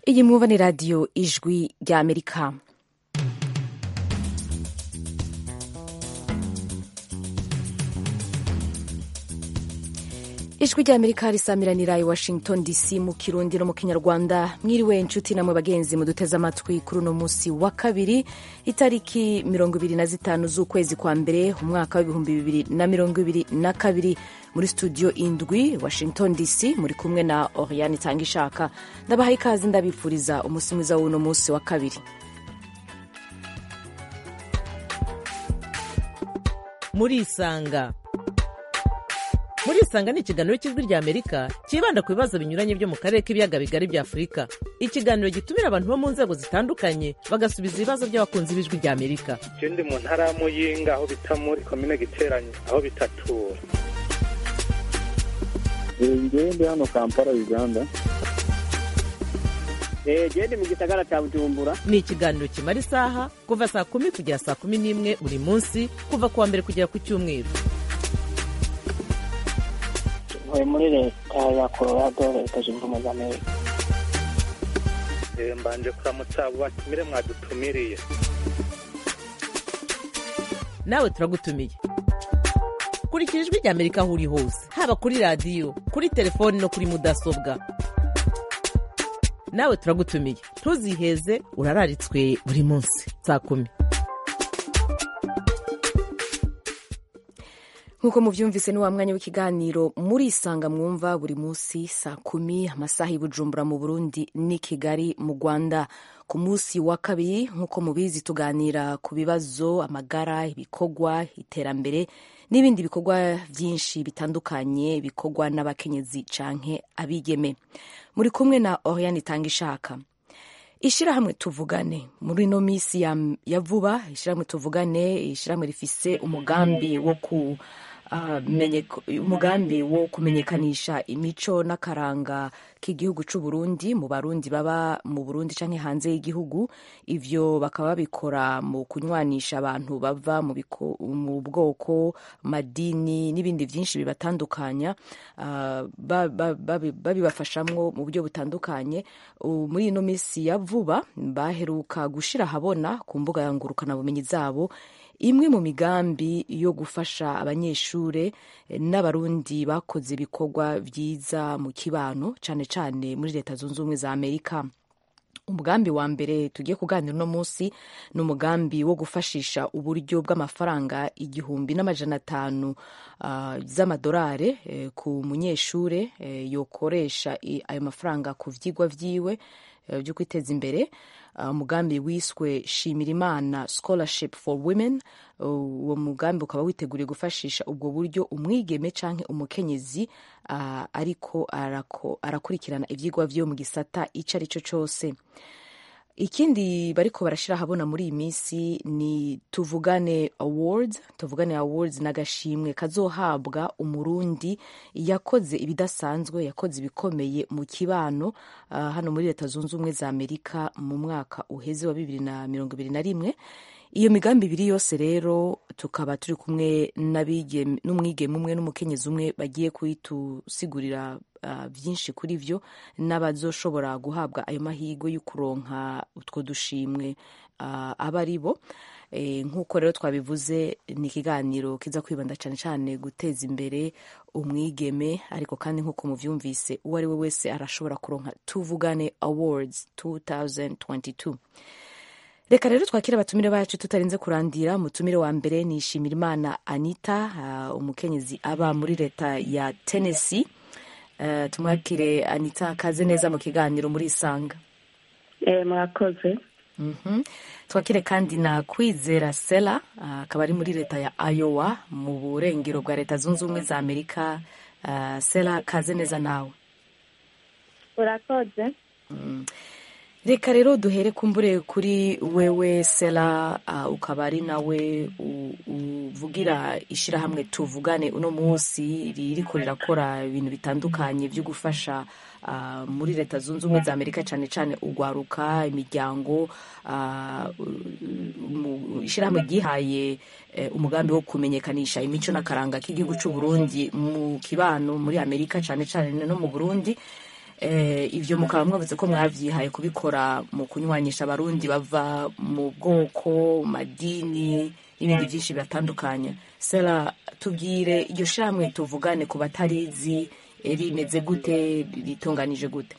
iyi mwumva ni radiyo ijwi rya amerika ijwi rya amerika risamiranira i washington dc mu kirundi no mu kinyarwanda mwiriwe inshuti namwe bagenzi muduteze amatwi kuri uno munsi wa kabiri itariki mirongo ibiri na zitanu z'ukwezi kwa mbere umwaka w'ibihumbi bibiri na mirongo ibiri na kabiri muri studio indwi washington dc muri kumwe na oriane itanga ishaka ndabaha ikaze ndabifuriza umunsi mwiza w'uno munsi wa kabiri murisanga murisanga ni ikiganiro cy'ijwi rya amerika cyibanda ku bibazo binyuranye byo mu karere k'ibiyaga bigari bya afurika ikiganiro gitumira abantu bo mu nzego zitandukanye bagasubiza ibibazo by'abakunzi b'ijwi rya amerika je ndi mu ntara ya muyinga aho bita muri komine giteranye aho bitatura ngewe ndi hano kampala uganda gende mu gisagara cya bujumbura ni ikiganiro kimara isaha kuva saa kumi kugera saa kumi n'imwe buri munsi kuva ku wa mbere kugera ku cyumweru ntuye muri leta ya colorado leta zunze ubumwe za amerika Eh, mbanje kuramutsa abo batumire mwadutumiriye nawe turagutumiye kurikira ijwi rya amerika aho uri hose haba kuri radiyo kuri telefoni no kuri mudasobwa nawe turagutumiye ntuziheze urararitswe buri munsi saa kumi nk'uko mubyumvise ni wa mwanya w'ikiganiro murisanga mwumva buri munsi saa kumi amasaha y'ubujumbura mu burundi n'i kigali mu rwanda ku munsi wa kabiri nk'uko mubizi tuganira ku bibazo amagara ibikorwa iterambere n'ibindi bikorwa byinshi bitandukanye bikorwa n'abakenyezi canke abigeme muri kumwe na oriane itanga ishaka ishyirahamwe tuvugane muri ino minsi ya, ya vuba ishyirahamwe tuvugane ishyirahamwe rifise umugambi wo ku uh, menyeko- umugambi wo kumenyekanisha imico n'akaranga k'igihugu c'u Burundi mu barundi baba mu Burundi canke hanze y'igihugu ivyo bakaba babikora mu kunywanisha abantu bava mu, biko, mu bwoko madini n'ibindi vyinshi bibatandukanya uh, ba- ba- babi- babibafashamwo mu buryo butandukanye U- muri ino minsi ya vuba baheruka gushira ahabona ku mbuga ya ngurukanabumenyi zabo imwe mu migambi yo gufasha abanyeshure eh, n'abarundi bakoze ibikorwa vyiza mu kibano cane cane muri leta zunze ubumwe za amerika umugambi wa mbere tugiye kuganira uno munsi ni umugambi wo gufashisha uburyo bw'amafaranga igihumbi n'amajana atanu uh, z'amadolari eh, ku munyeshure eh, yokoresha i- ayo mafaranga ku vyigwa vyiwe eh, vyo kwiteza imbere Uh, umugambi wiswe shimirimana scholarship for women Uh, uwo mugambi ukaba witeguriye gufashisha ubwo buryo umwigeme canke umukenyezi uh, ariko arako, arakurikirana ivyigwa vyo mu gisata ico ari cyo cose ikindi bariko barashira ahabona muri iyi minsi ni tuvugane awards tuvugane awards n'agashimwe kazohabwa umurundi yakoze ibidasanzwe yakoze ibikomeye mu kibano uh, hano muri leta zunze ubumwe za amerika mu mwaka uheze wa bibiri na mirongo ibiri na rimwe iyo migambi ibiri yose rero tukaba turi kumwe n'abigeme- n'umwigeme umwe n'umukenyezi umwe bagiye kuyitusigurira uh, byinshi kuri vyo n'abazoshobora guhabwa ayo mahirwe yo kuronka utwo dushimwe uh, aba ari bo e, nk'uko rero twabivuze ni ikiganiro kiza kwibanda cyane cyane guteza imbere umwigeme ariko kandi nk'uko muvyumvise uwo ari we wese arashobora kuronka tuvugane awards 2022 reka rero twakire abatumire bacu tutarinze kurandira umutumire wa mbere ni Shimirimana Anita uh, umukenyezi aba muri leta ya Tennessee uh, tumwakire Anita kaze neza mu kiganiro muri Isanga Eh, murakoze Mhm. twakire kandi na kwizera sela uh, akaba ari muri leta ya Iowa mu burengero bwa leta zunze ubumwe za Amerika uh, sela kaze neza nawe urakoze reka rero duhere kumbure kuri wewe sela uh, ukaba ari nawe u- uvugira ishyirahamwe tuvugane uno munsi ririko rirakora ibintu bitandukanye byo gufasha uh, muri leta zunze ubumwe za amerika cyane cyane ugwaruka imiryango uh, mu- ishyirahamwe ryihaye eh, umugambi wo kumenyekanisha imico n'akaranga k'igihugu cy'u Burundi mu kibano muri amerika cyane cyane no mu burundi eh, ivyo mukaba mwavuze ko mwavyihaye kubikora mu kunywanisha abarundi bava mu bwoko madini n'ibindi vyinshi biratandukanye sera tubwire iryo shamwe tuvugane ku batarizi eh, rimeze gute ritunganije gute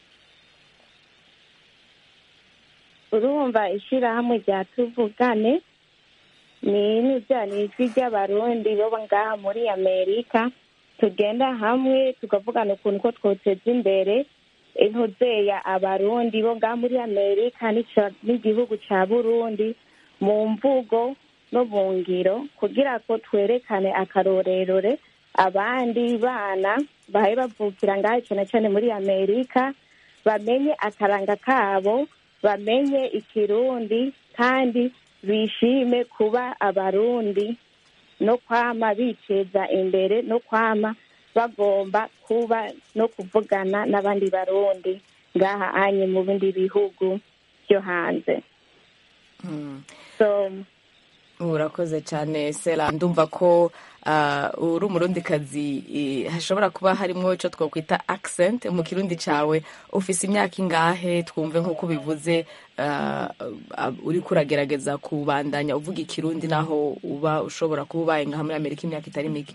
urumva ishyirahamwe rya tuvugane ni n'ibya ni ijwi ry'abarundi bo ngaha muri amerika tugenda hamwe tukavugana ukuntu ko twoteza imbere intuzeya abarundi bo ngaha muri amerika n'ica- n'igihugu ca burundi mu mvugo no mu ngiro kugira ko twerekane akarorerore abandi bana bahaye bavukira ngaha cyane cyane muri amerika bamenye akaranga kabo bamenye ikirundi kandi bishime kuba abarundi no kwama biteza imbere no kwama bagomba kuba no kuvugana n'abandi barundi ngaha anye mu bindi bihugu byo hanze Mm. so urakoze cyane sera ndumva ko ah, uri umurundikazi eh, hashobora kuba harimo icyo twakwita accent mu kirundi cyawe ufise imyaka ingahe twumve nk'uko ubivuze ah, ah, uriko uragerageza kubandanya uvuga ikirundi naho uba ushobora kuba ubaye nka muri amerika imyaka itari mike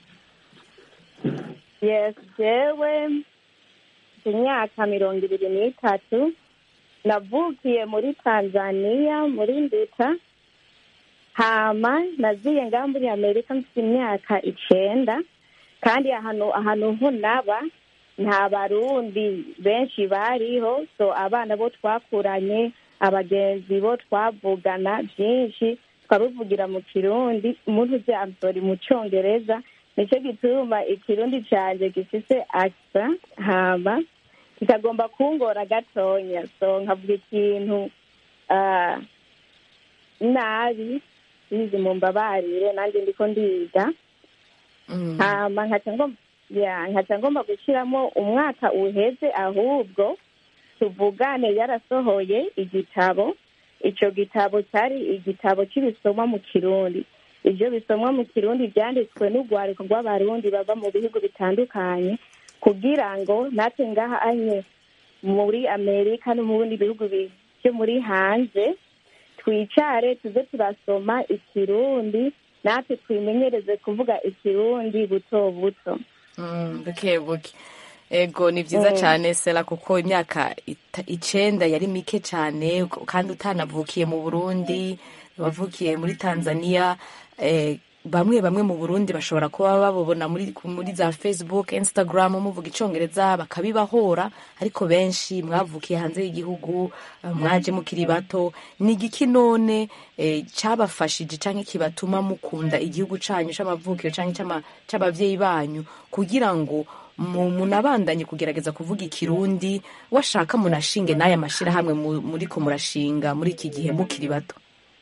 yes jewe mfite imyaka mirongo ibiri n'itatu navukiye muri tanzania muri nduta hama naziye ngaha muri amerika mfite imyaka icenda kandi ahantu ahantu ho naba nta barundi benshi bariho so abana bo twakuranye abagenzi bo twavugana byinshi twabivugira mu kirundi umuntu uzi amsori mu cyongereza nicyo gituma ikirundi cyanjye gifise akisa hama kikagomba kungora gatonya so nkavuga ikintu ah, nabi bizi mu mbabarire nanjye ndiko ndiga Mm. hama nkaca ngomba ya nkaca ngomba gushyiramo umwaka uheze ahubwo tuvugane yarasohoye igitabo icyo gitabo cyari igitabo cy'ibisomwa mu kirundi ibyo bisomwa mu kirundi byanditswe n'urwariko rw'abarundi bava mu bihugu bitandukanye kugira ngo natwe ngaha anye muri amerika no mu bindi bihugu bi- byo muri hanze twicare tuze turasoma ikirundi natwe twimenyereze kuvuga ikirundi buto buto Mm, buke buke ego ni byiza cyane sera kuko imyaka ita- icenda yari mike cyane kandi utanavukiye mu burundi wavukiye muri tanzania eh, bamwe bamwe mu burundi bashobora kuba babubona muri, muri za facebook instagram muvuga icongereza bakabibahora ariko benshi mwavukiye hanze y'igihugu eh, mwaje mukiri bato ni igiki none eh, cabafashije canke kibatuma mukunda igihugu canyu c'amavukiro canke c'ama- c'abavyeyi banyu kugira ngo mu- munabandanye kugerageza kuvuga ikirundi washaka munashinge n'aya mashirahamwe mu- muriko murashinga muri iki gihe mukiri bato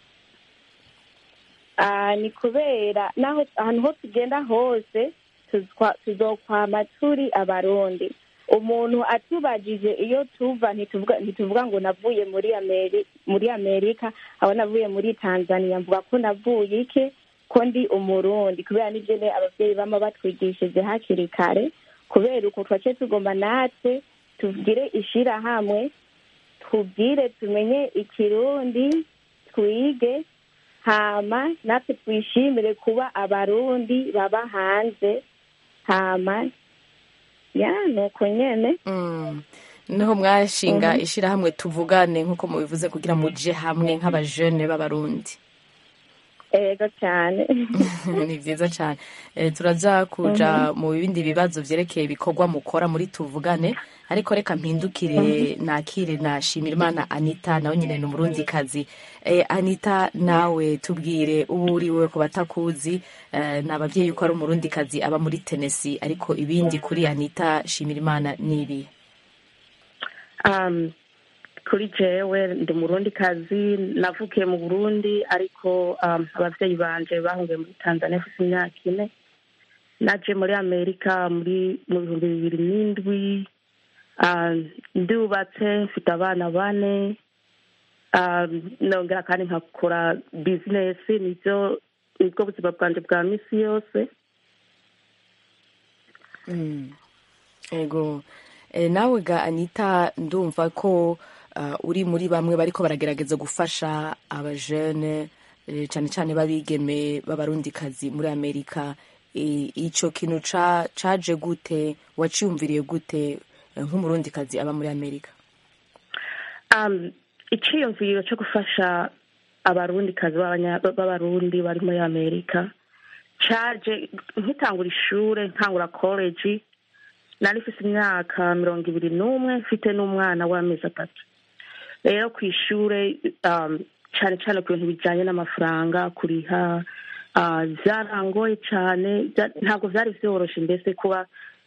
Ah, ni kubera naho ahantu ho tugenda hose tuzwa- tuzokwama turi abarundi umuntu atubajije iyo tuva ntituvuga ntituvuga ngo navuye muri ameri muri amerika aho navuye muri tanzania mvuga ko navuye iki ko ndi umurundi kubera nibyo ne ababyeyi bama batwigishije hakiri kare kubera uko twace tugomba natwe tugire ishirahamwe tubwire tumenye ikirundi twige hama natwe twishimire kuba abarundi baba hanze hama ya nuko nyene Mm. niho mwashinga ishirahamwe tuvugane nk'uko mubivuze kugira muje hamwe nk'abajene b'abarundi ego cyane ni vyiza cyane Eh, turaza kuja mu bindi bibazo vyerekeye ibikorwa mukora muri tuvugane ariko reka mpindukire nakire na Shimirimana Anita nawe nyine ni umurundi kazi eh, Anita nawe tubwire uwo uriwe ku batakuzi eh, ni abavyeyi yuko ari umurundi kazi aba muri Tennessee ariko ibindi kuri Anita Shimirimana ni ibi um, kuri jewe ndi murundi kazi navukiye mu burundi ariko um, abavyeyi banje bahungiye muri tanzania mfise imyaka ine naje muri amerika muri mu bihumbi bibiri n'indwi um, ndubatse mfite abana bane um, nongera kandi nkakora bizinesi nivyo nibwo buzima bwanje bwa misi yose Mm. ego Eh, nawe ga anita ndumva ko uh, uri muri bamwe bariko baragerageza gufasha abajene eh, cyane cyane babigeme b'abarundikazi muri amerika I- ico kintu ca- caje gute waciyumviriye gute eh, nk'umurundikazi aba muri amerika um, iciyumviro cyo gufasha abarundikazi b'abanya- b'abarundi bari muri amerika caje nkitangura ishure nkangura college nari mfise imyaka mirongo ibiri n'umwe mfite n'umwana w'amezi atatu rero ku ishure um, cane cane ku bintu bijanye n'amafaranga kuriha uh, vyarangoye cane vya- ntabwo vyari vyoroshe mbese kuba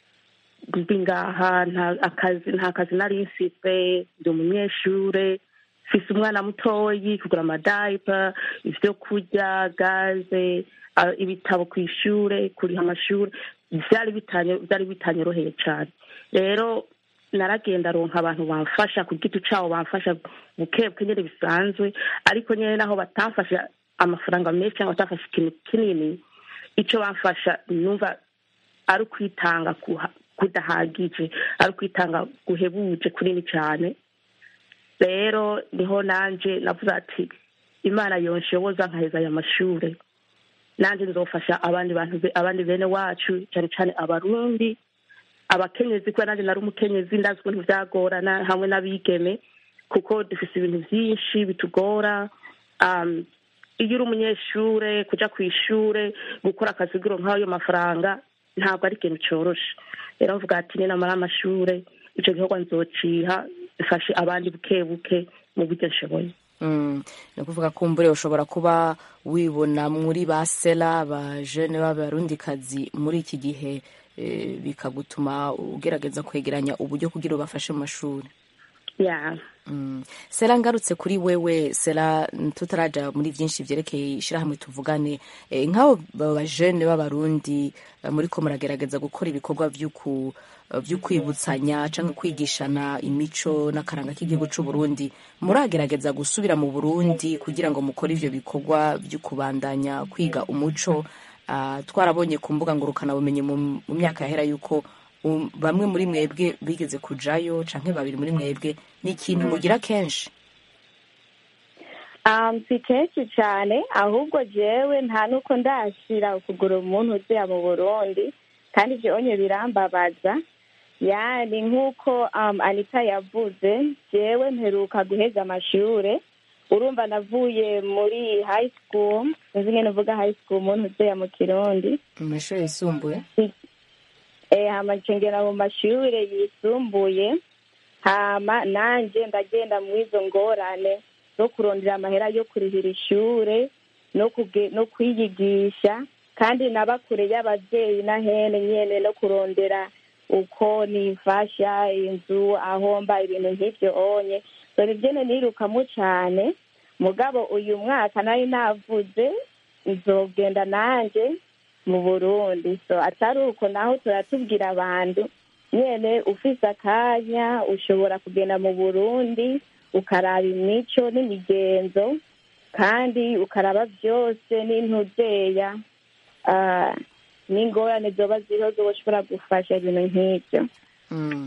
ndi ngaha nta akazi nta kazi nari mfise ndi umunyeshure mfise umwana mutoyi kugura amadayipa ivyo kurya gaze ah, ibitabo ku ishure kuriha amashure vyari bitanye vyari bitanyoroheye cane rero naragenda ronka abantu bamfasha ku giti cabo bamfasha bukebuke nyene bisanzwe ariko nyene naho batamfasha amafaranga menshi cyangwa batamfasha ikintu kinini ico bamfasha numva ari ukwitanga kuha- kudahagije ari ukwitanga guhebuje kunini cyane rero niho nanje navuze ati imana yonshoboza nkaheza aya mashure nanje nzofasha abandi bantu be- abandi bene wacu cyane cyane abarundi abakenyezi kuba nanjye nari umukenyezi ndazi ukuntu vyagorana hamwe n'abigeme kuko dufise ibintu vyinshi bitugora um, iyo uri umunyeshure kuja ku ishure gukora akazi giro nk'ayo mafaranga ntabwo ari ikintu coroshe rero mvuga ati ninamara amashure ico gikorwa nzociha mfashe abandi buke buke mu buryo nshoboye Mm, ni ukuvuga ko mbure ushobora kuba wibona muri ba sela ba jene b'abarundikazi muri iki gihe eh, bikagutuma ugerageza kwegeranya uburyo kugira ubafashe mu mashuri yeah. Mm. sera ngarutse kuri wewe sera mm, tutaraja muri vyinshi vyerekeye ishirahamwe tuvugane e, nk'abo bajene b'abarundi eh, muriko muragerageza gukora ibikorwa vy'uku eh, vy'ukwibutsanya canke kwigishana imico n'akaranga k'igihugu c'uburundi muragerageza gusubira mu burundi kugira ngo mukore ivyo bikorwa vy'ukubandanya kwiga umuco Ah, twarabonye ku mbuga ngurukanabumenyi mu mu myaka yahera yuko um, bamwe muri mwebwe bigeze kujayo canke babiri muri mwebwe ni ikintu mugira kenshi Um, si kenshi cyane ahubwo jewe nta nuko ndashira ukugura umuntu uziya mu burundi kandi ivyo onye birambabaza yani nk'uko um, anita yavuze jewe mperuka guheza amashure urumva navuye muri high school sinzi ngene uvuga high school umuntu uziya mu kirundi mu mashuri yisumbuye eh, hama ncengera mu mashure yisumbuye hama nanje ndagenda mu izo ngorane zo kurondera amahera yo kurihira ishure no kuge, no kwiyigisha kandi naba kure y'abavyeyi na hene nyene no kurondera uko nifasha inzu aho mba ibintu nk'ivyo onye so nivyene nirukamo cane mugabo uyu mwaka nari navuze nzogenda nanje mu burundi so atari uko naho turatubwira abantu nyene ufise akanya ushobora kugenda mu burundi ukaraba imico n'imigenzo kandi ukaraba vyose n'intuzeya ah, n'ingorane zoba ziriho zoshobora gufasha ibintu nk'ivyo Mm.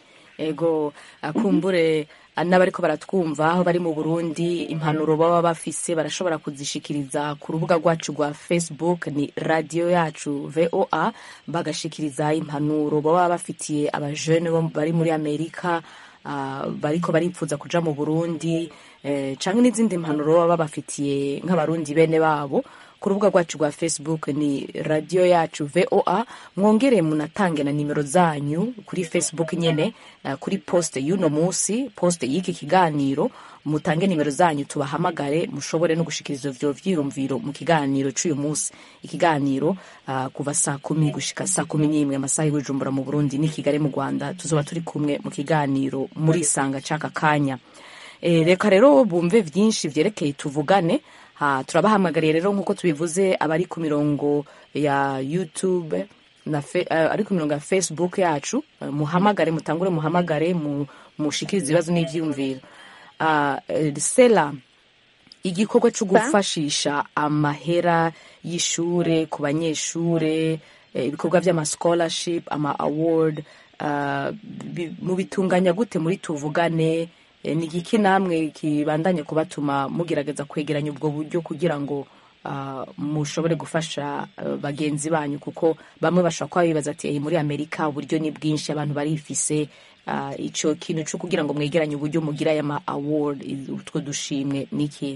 ego akumbure ah, n'abariko baratwumva aho bari mu burundi impanuro baba bafise barashobora kuzishikiriza ku rubuga rwacu rwa facebook ni radiyo yacu voa bagashikiriza impanuro baba bafitiye abajene bo bari muri amerika ah, bariko baripfuza kuja mu burundi eh, canke n'izindi mpanuro baba babafitiye nk'abarundi bene babo ku rubuga rwacu rwa facebook ni radiyo yacu voa mwongere munatange na nimero zanyu kuri facebook nyene uh, kuri poste y'uno munsi poste y'iki kiganiro mutange nimero zanyu tubahamagare mushobore no gushikiriza ivyo vyiyumviro mu kiganiro c'uyu munsi ikiganiro uh, kuva saa kumi gushika saa kumi n'imwe amasaha y'ubujumbura mu burundi n'i kigali mu rwanda tuzoba turi kumwe mu kiganiro muri isanga c'aka kanya e, reka rero bumve vyinshi vyerekeye tuvugane ha turabahamagariye rero nk'uko tubivuze abari ku mirongo ya youtube na fe, uh, ari ku mirongo ya facebook yacu uh, muhamagare mutangure muhamagare mu, mushikirize ibibazo n'ivyiyumviro uh, sela igikorwa cyo gufashisha amahera y'ishure ku banyeshure eh, ibikorwa vy'ama scholarship ama award ah, bi- mubitunganya gute muri tuvugane Eh, ni igiki namwe kibandanye kubatuma mugerageza kwegeranya ubwo buryo kugira ngo ah, mushobore gufasha ah, bagenzi banyu kuko bamwe bashobora kuba bibaza ati "Eh, muri amerika uburyo ni bwinshi abantu barifise ah, ico kintu co kugira ngo mwegeranye uburyo mugira aya ma award utwo dushimwe niki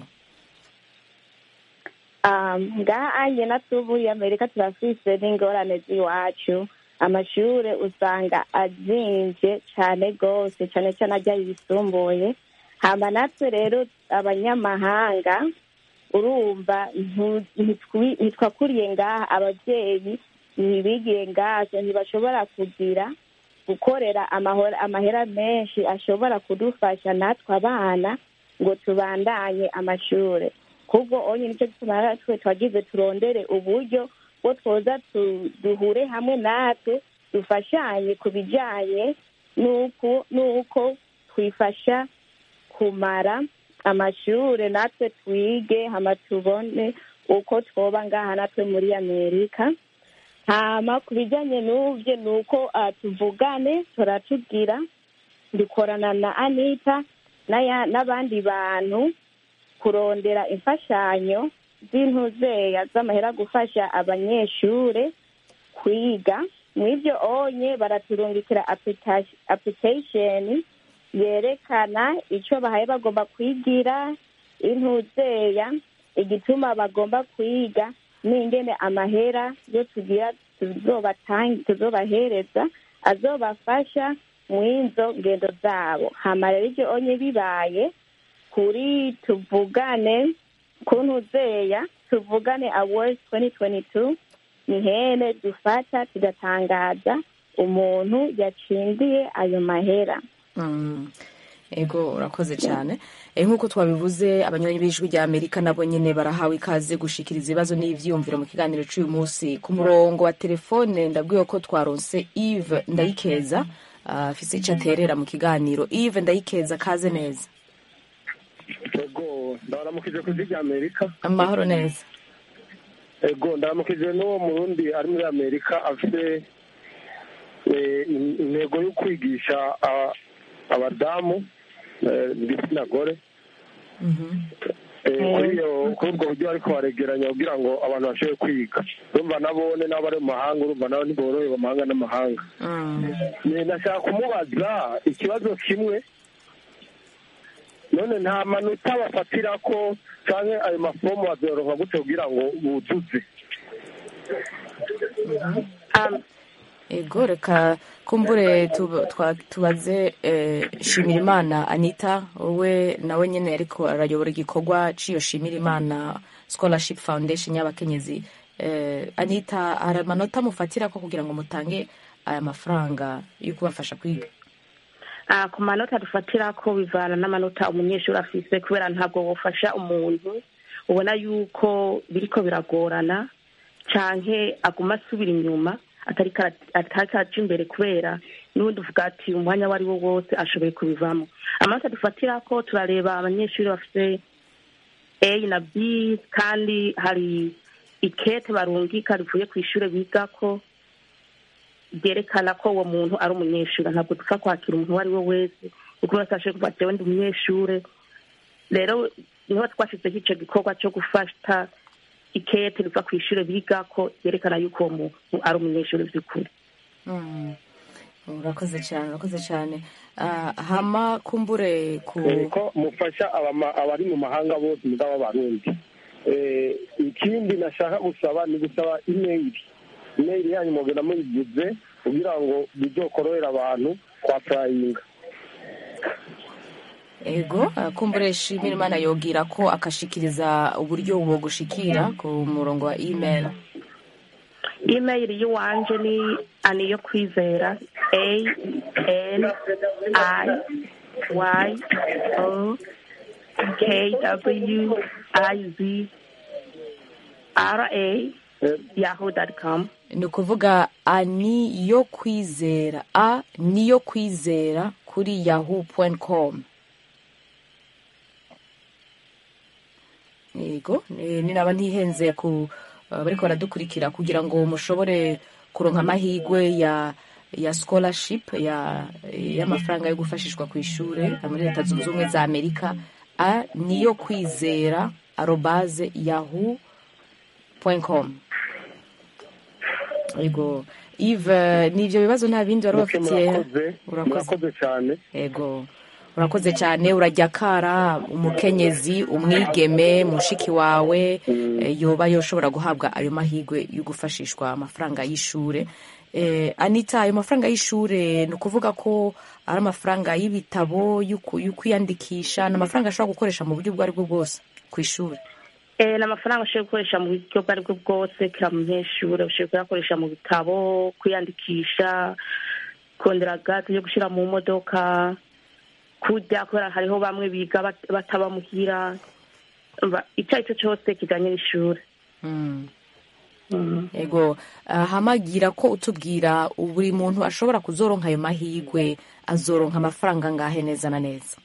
Um, ngaha anye na tuvuye amerika turafise n'ingorane z'iwacu amashure usanga azimvye cane gose cane cane arya yisumbuye hama natwe rero abanyamahanga urumva ntu- ntitwi- ntitwakuriye ngaha abavyeyi ntibigiye ngazo ntibashobora kugira gukorera amahora- amahera menshi ashobora kudufasha natwe abana ngo tubandanye amashure kubwo onye nicyo gituma natwe twagize turondere uburyo bwo twoza tu- duhure hamwe natwe dufashanye ku bijanye n'uko n'uko twifasha kumara amashure natwe twige hama tubone uko twoba ngaha natwe muri amerika hama ku bijanye n'uvyo ni uko ah, tuvugane turatubwira dukorana na anita n'aya- n'abandi bantu kurondera imfashanyo z'intuzeya z'amahera gufasha abanyeshure kwiga mw'ivyo onye baraturungikira applica- application yerekana ico bahaye bagomba kwigira intuzeya igituma bagomba kwiga n'ingene amahera yo tugira tuzobatang- tuzobahereza azobafasha mw'izo ngendo zabo hama rero ivyo onye bibaye kuri tuvugane ku ntuzeya tuvugane awards 2022 ni hene dufata tugatangaza umuntu yatsindiye ayo mahera Mm. ego urakoze cyane Eh, nk'uko twabivuze abanywanyi b'ijwi rya amerika nabo nyine barahawe ikaze gushikiriza ibibazo n'ivyiyumviro mu kiganiro c'uyu munsi ku murongo wa telefone ndabwiwe ko twaronse eve ndayikeza ah, afise ico aterera mu kiganiro eve ndayikeza kaze neza ego ndabaramukije ku ijwi rya amerika amahoro neza ego ndabaramukije n'uwo murundi ari muri amerika afite eh, in- intego yo kwigisha a- abadamu eh, igitsina gore Eh, kuri iyo kuri ubwo buryo ariko baregeranya kugira ngo abantu bashobore kwiga urumva nabone n'abo ari mu mahanga urumva nabo ntiborohewe amahanga n'amahanga Mm. Eh, nashaka kumubaza ikibazo kimwe none nta manota bafatira ko canke ayo mafomu bazoroha gute kugira ngo buzuze um, ego reka kumbure tub- twa- tubaze eh, shimirimana anita wowe nawe nyene ariko arayobora igikorwa c'iyo shimirimana scholarship foundation y'abakenyezi eh, anita hari amanota mufatira ko kugira ngo mutange aya mafaranga yo kubafasha kwiga Ah, ku manota dufatira ko bivana n'amanota umunyeshuri afise kubera ntabwo wofasha umuntu ubona yuko biriko biragorana canke aguma asubira inyuma atariko ara- atariko araja imbere kubera n'ubundi uvuga ati umwanya uwo ari wo wose ashoboye kubivamo amanota dufatira ko turareba abanyeshuri bafise a na b kandi hari ikete barungika rivuye ku ishure bigako byerekana ko uwo muntu ari umunyeshuri ntabwo dupfa kwakira umuntu uwo ari we wese kuko wese ashoboye kuva ati ndi umunyeshuri rero niho twashyizeho icyo gikorwa cyo gufata ikete riva ku ishuri bigako byerekana yuko uwo muntu ari umunyeshuri by'ukuri Mm. urakoze cyane urakoze cyane Ah, hama kumbure ku Eh, ko mufasha abama- abari mu mahanga bose mugabo abarundi Eh, ikindi nashaka gusaba ni gusaba imeyili imeyili yanyu mugenda muyigize kugira ngo bizokorohera abantu kwa purayinga ego ah, kumbure shimirimana yogira ko akashikiriza uburyo bwo gushikira ku murongo wa email email y'iwanje ni ani yo kwizera a n i y o k w i z r a yahoo dot com ni ukuvuga a ni yo kwizera a ni yo kwizera kuri yahoo com yego eh, ni naba ntihenze ku uh, bariko baradukurikira kugira ngo mushobore kuronka amahigwe ya ya scholarship ya y'amafaranga yo gufashishwa ku ishuri muri leta zunze ubumwe za amerika a niyo kwizera arobaze yahu com yego Yves n'ibyo bibazo nta bindi wari Muke bafitiye murakoze murakoze cyane yego urakoze cyane urajya kara umukenyezi umwigeme mushiki wawe eh, yoba yoshobora guhabwa ayo mahirwe yo gufashishwa amafaranga y'ishure Eh, anita ayo mafaranga y'ishure ni ukuvuga ko ari amafaranga y'ibitabo yo ku- yo kwiyandikisha ni amafaranga ashobora gukoresha mu buryo ubwo ari bwo bwose ku ishuri Eh, ni amafaranga ushobora gukoresha mu buryo ubwo ari bwo bwose kira munyeshuri ushobora kuyakoresha mu bitabo kwiyandikisha kondera gaze yo gushyira mu modoka kurya kubera hariho bamwe biga bat- bataba muhira Umva, icyo ari cyo cyose kijyanye n'ishuri Mm. Mhm. ego ah, hamagira ko utubwira buri muntu ashobora kuzoronka ayo mahirwe azoronka amafaranga angahe neza na neza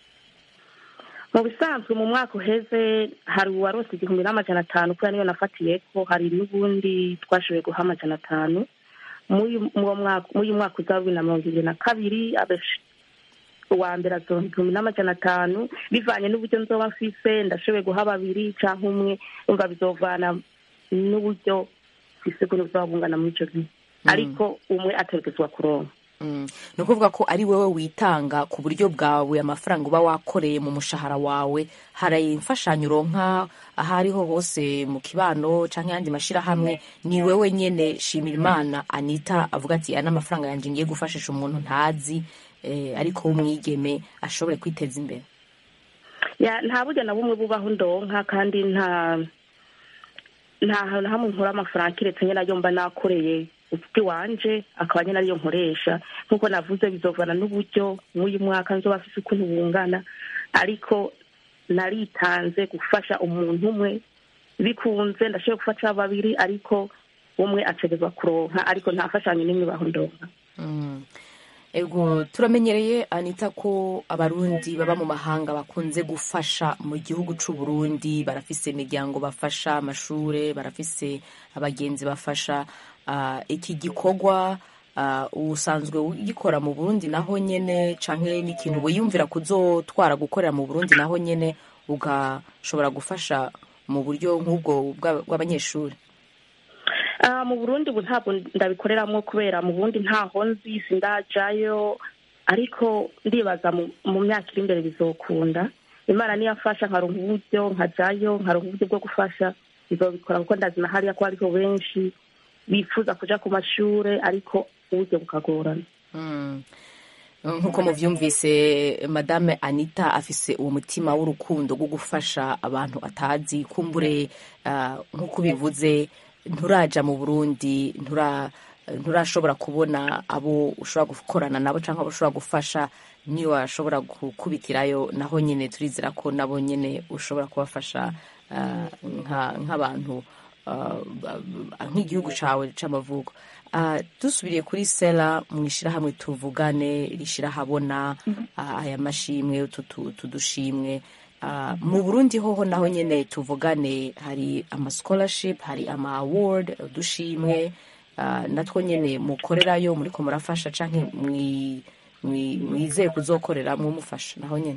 mu bisanzwe mu mwaka uheze hari uwarose igihumbi n'amajana atanu kubera niyo nafatiye ko hari n'ubundi twashoboye guha amajana atanu muri uwo mwaka muri uyu mwaka uza wa bibiri na mirongo ibiri na kabiri abesh- uwa mbere azoronka igihumbi n'amajana atanu bivanye n'uburyo nzoba mfise ndashoboye guha babiri cyangwa umwe umva bizovana n'uburyo mfise ko buzoba bungana muri ico gihe ariko umwe ategerezwa kuronka Mm. ni ukuvuga ko ari wowe witanga ku buryo bwawe amafaranga uba wakoreye mu mushahara wawe hari imfashanyo uronka aho ariho hose mu kibano cyangwa ayandi mashyirahamwe ni wowe nyine shimira imana anita avuga ati aya ni amafaranga yanjye ngiye gufashisha umuntu ntazi eh, ariko w'umwigeme ashobore kwiteza imbere ya nta buryo na bumwe bubaho ndonka kandi nta nta hantu hamwe nkura amafaranga keretse nyine ayo mba nakoreye ufite iwanje akaba nyine ariyo nkoresha nk'uko navuze bizovana n'uburyo mw'uyu mwaka nzoba afise ukuntu bungana ariko naritanze gufasha umuntu umwe bikunze ndashoboye gufasha babiri ariko umwe ategerezwa kuronka ariko nta fashanyo n'imwe baho ndonka Mm. ego turamenyereye anita ko abarundi baba mu mahanga bakunze gufasha mu gihugu c'u Burundi barafise imiryango bafasha amashure barafise abagenzi bafasha Ah, iki gikorwa ah, usanzwe ugikora mu Burundi naho nyene canke n'ikintu wiyumvira kuzotwara gukorera mu Burundi naho nyene ugashobora gufasha mu buryo nk'ubwo bwa- bw'abanyeshuri Ah, mu burundi ubu ntabwo ndabikoreramwo kubera mu burundi ntaho nzi sindajayo ariko ndibaza mu mu myaka iri imbere bizokunda imana niyo afasha nkaronka uburyo nkajayo nkaronka uburyo bwo gufasha bizobikora kuko ndazi na hariya ko hariho benshi bifuza kuja ku mashure ariko uburyo bukagorana Mm. nk'uko muvyumvise madame anita afise uwo mutima w'urukundo rwo gufasha abantu atazi kumbure ah, nk'uko ubivuze nturaja mu burundi ntura nturashobora kubona abo ushobora gukorana nabo cyangwa abo ushobora gufasha niyo washobora gukubitirayo naho nyine turizera ko nabo nyine ushobora kubafasha ah, nka- nk'abantu ah, nk'igihugu cyawe c'amavuko Ah, dusubiriye kuri sera mu ishyirahamwe tuvugane rishyirahabona ah, aya mashimwe utu tu- utu dushimwe Ah, mu burundi hoho naho nyine tuvugane hari ama scholarship hari ama award udushimwe ah, natwo nyine mukorerayo muriko murafasha canke mwi- mwi- mwizeye kuzokorera mwumufasha naho nyine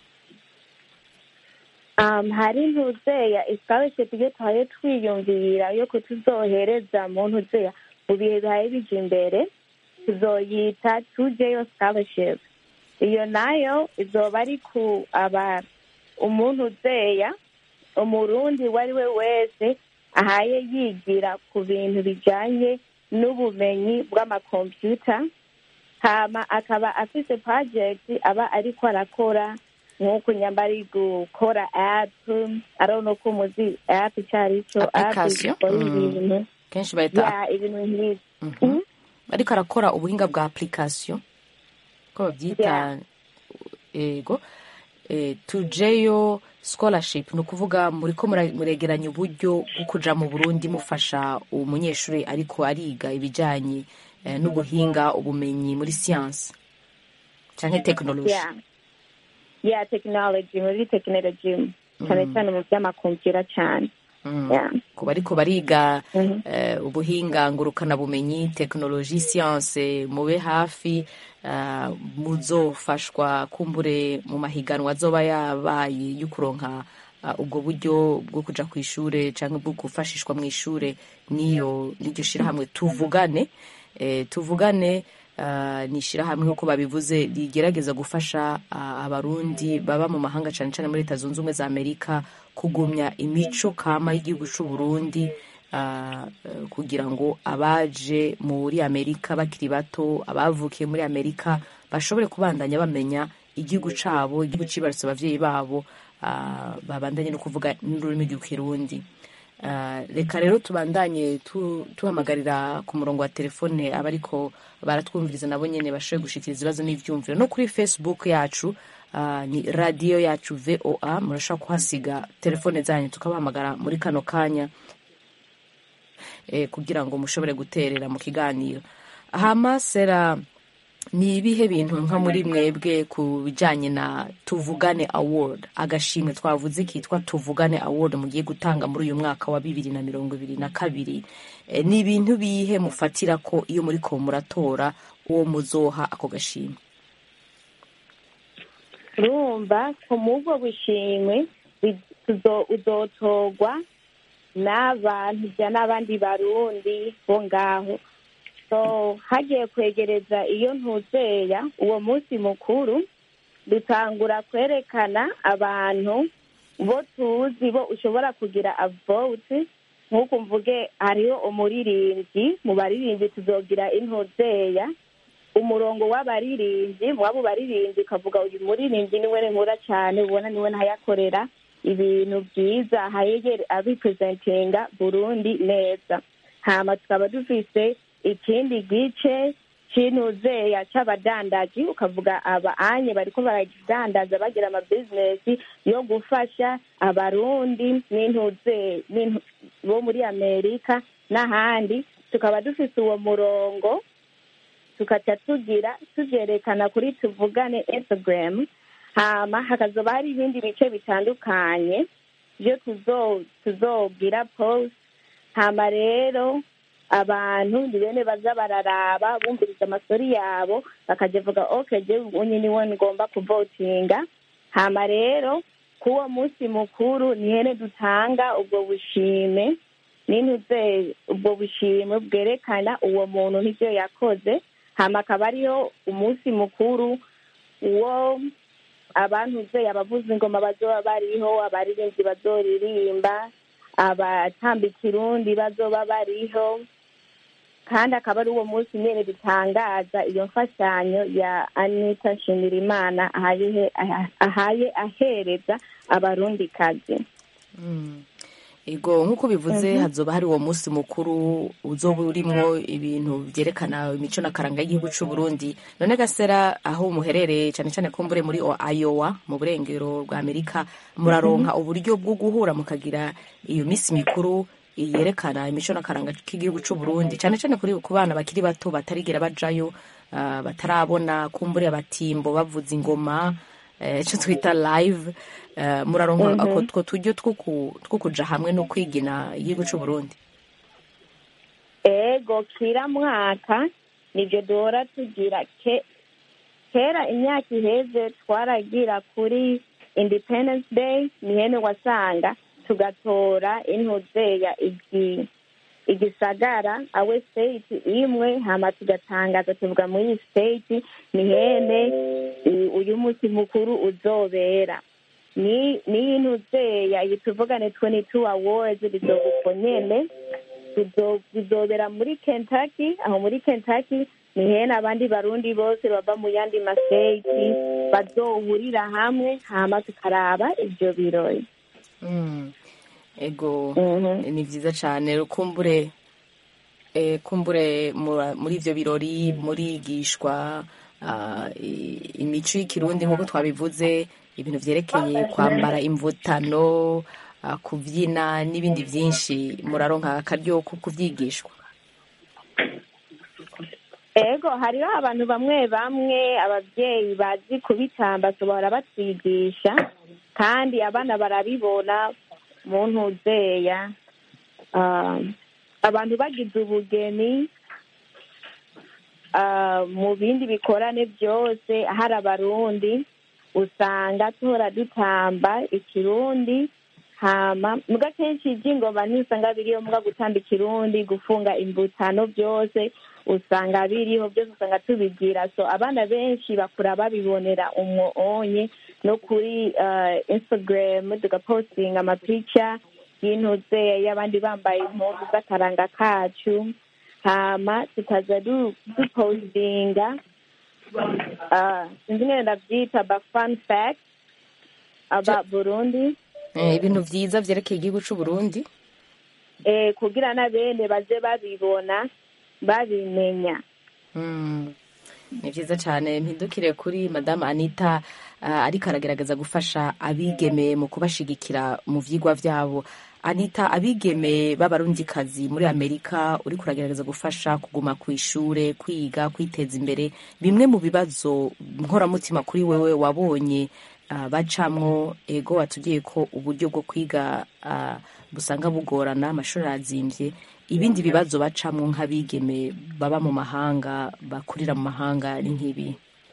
um, hari ntuzeya scholarship iyo tuhaye twiyumvira yuko tuzohereza mu ntuzeya mu bihe bihaye bija imbere tuzoyita tujeyo scholarship iyo nayo izoba ari ku aba umuntu uzeya umurundi uwo ari we wese ahaye yigira ku bintu bijanye n'ubumenyi bw'amakompyuta hama akaba afise project aba ariko arakora nk'uko nyamba ari gukora app arabona ko umuzi app icyo ari cyo app Application? ikora Mm. ibintu kenshi bahita ya ibintu nk'ibi Mhm. ariko arakora ubuhinga bwa application ko babyita ego eh, tujeyo scholarship ni ukuvuga muriko mura- muregeranya uburyo bwo kuja mu burundi mufasha umunyeshuri ariko ariga ibijanye eh, n'ubuhinga ubumenyi muri siyansi canke tekinoloji ya ya technology muri technology cyane cyane mu by'amakompiyuta cyane Mm. Yeah. ku bariko bariga Mhm. eh, ubuhinga ngurukanabumenyi tekinoloji siyanse mube hafi eh, muzofashwa kumbure mu mahiganwa azoba yabaye yo kuronka eh, ubwo buryo bwo kuja ku ishure canke bwo gufashishwa mu ishure niyo n'iryo shirahamwe tuvugane eh, tuvugane eh, ni ishirahamwe nk'uko babivuze rigerageza gufasha ah, abarundi baba mu mahanga cane cane muri leta zunze ubumwe za amerika kugumya imico kama y'igihugu c'u Burundi ah, eh, kugira ngo abaje muri amerika bakiri bato abavukiye muri amerika bashobore kubandanya bamenya igihugu cabo igihugu cibarutse abavyeyi babo ah, babandanye no kuvuga n'ururimi rw'ikirundi Ah, reka rero tubandanye tu- tuhamagarira ku murongo wa telefone abariko baratwumviriza nabo nyene bashoboye gushikiriza ibibazo n'ivyumviro no kuri facebook yacu ah, ni radiyo yacu voa murashobora kuhasiga telefone zanyu tukabahamagara muri kano kanya eh, kugira ngo mushobore guterera mu kiganiro hama sera ni ibihe bintu nka muri mwebwe ku bijyanye na tuvugane award agashimwe twavuze kitwa tuvugane award mugiye gutanga muri uyu mwaka wa bibiri na mirongo ibiri na kabiri Eh, ni ibintu bihe mufatira ko iyo muri ko muratora uwo muzoha ako gashimwe urumva ku mubwo bushimwe bi- tuzo- uzotorwa n'abantu ja n'abandi barundi bo ngaho so hagiye kwegereza iyo ntuzeya uwo munsi mukuru dutangura kwerekana abantu bo tuzi bo ushobora kugira avoti nk'uko mvuge hariho umuririmbyi mu baririmbyi tuzogira intuzeya umurongo w'abaririmbyi mu wabo baririmbyi ukavuga uyu muririmbyi niwe nkura cyane ubona niwe ntayakorera ibintu byiza ahayegere abipresentinga burundi neza hama tukaba dufise ikindi gice c'intuzeya c'abadandaji ukavuga aba anye bariko baradandaza bagira amabizinesi yo gufasha abarundi n'intuze n'intu- bo muri amerika n'ahandi tukaba dufise uwo murongo tukaca tugira tuvyerekana kuri tuvugane instagram hama hakazoba hari ibindi bice bitandukanye vyo tuzo- tuzobwira post hama rero abantu ni bene baza bararaba bumviriza amasori yabo bakaja vuga ok je unye niwe ngomba kuvotinga hama rero k'uwo munsi mukuru ni hene dutanga ubwo bushime n'intuze ubwo bushimwe bwerekana uwo muntu n'ivyo yakoze hama akaba ariyo umunsi mukuru uwo abantu ze abavuza ingoma bazoba bariho abaririmbyi bazoririmba abatamba ikirundi bazoba bariho kandi akaba ari uwo munsi nyene dutangaza iyo mfashanyo ya anita nshimirimana ahaye ahaye ahereza abarundi kazi ego nk'uko bivuze hazoba hari uwo munsi mukuru uzoba urimwo ibintu vyerekana imico n'akaranga y'igihugu c'u Burundi none gasera aho muherereye cane cane kumbure muri O- Iowa mu burengero bwa Amerika muraronka uburyo bwo guhura mukagira iyo misi mikuru yerekana imico n'akaranga k'igihugu c'u Burundi cane cane kuri ku bana bakiri bato batarigera bajayo ah, batarabona kumbure abatimbo bavuza ingoma eh, ico twita live eh, muraronka ako two turyo two ku- two kuja hamwe no kwigina igihugu c'u Burundi ego kira mwaka nivyo duhora tugira ke kera imyaka iheze twaragira kuri independence day nihene wasanga tugatora intuzeya igi igisagara awe state imwe hama tugatangaza tuvuga muri iyi state nihene u- uyu munsi mukuru uzobera ni niyi ntuzeya iyi tuvugane 22 awards bizoguko nyene bizo- bizobera muri kentucky aho muri kentucky ni hene abandi barundi bose bava mu yandi mastate bazohurira hamwe hama tukaraba ivyo birori Mm. ego Mhm. ni vyiza cane kumbure eh, kumbure mura- muri ivyo birori murigishwa ah, i- imico y'ikirundi nk'uko twabivuze ibintu vyerekeye kwambara imvutano ah, kuvyina n'ibindi vyinshi muraronka akaryo ko kuvyigishwa ego hariho abantu bamwe bamwe abavyeyi bazi kubitamba bahora batwigisha kandi abana barabibona mu ntuzeya ah, abantu bagize ubugeni ah, mu bindi bikorane byose hari abarundi usanga tuhora dutamba ikirundi hama muga kenshi iby'ingoma ntusanga biriho muga gutamba ikirundi gufunga imbutano byose usanga biriho byose usanga tubigira so abana benshi bakura babibonera umwonye no kuri uh, instagram tugapostinga amapica y'intuze y'abandi bambaye impuzu z'akaranga kacu hama tukaza du- dupostinga uh, sinzi ngene ndavyita ba fun fact aba burundi Eh, ibintu vyiza vyerekeye igihugu c'u Burundi eh, kugira na bene baze babibona babimenya Mm. ni vyiza cane mpindukire kuri madame anita uh, ariko aragerageza gufasha abigeme mu kubashigikira mu vyigwa vyabo anita abigeme b'abarundikazi muri amerika uriko uragerageza gufasha kuguma ku ishure kwiga kwiteza imbere bimwe mu bibazo nkoramutima kuri wewe wabonye uh, bacamwo ego watubwiye ko uburyo bwo kwiga uh, busanga bugorana amashuri arazimvye ibindi bibazo bacamwo nk'abigeme baba mu mahanga bakurira mu mahanga ni nk'ibi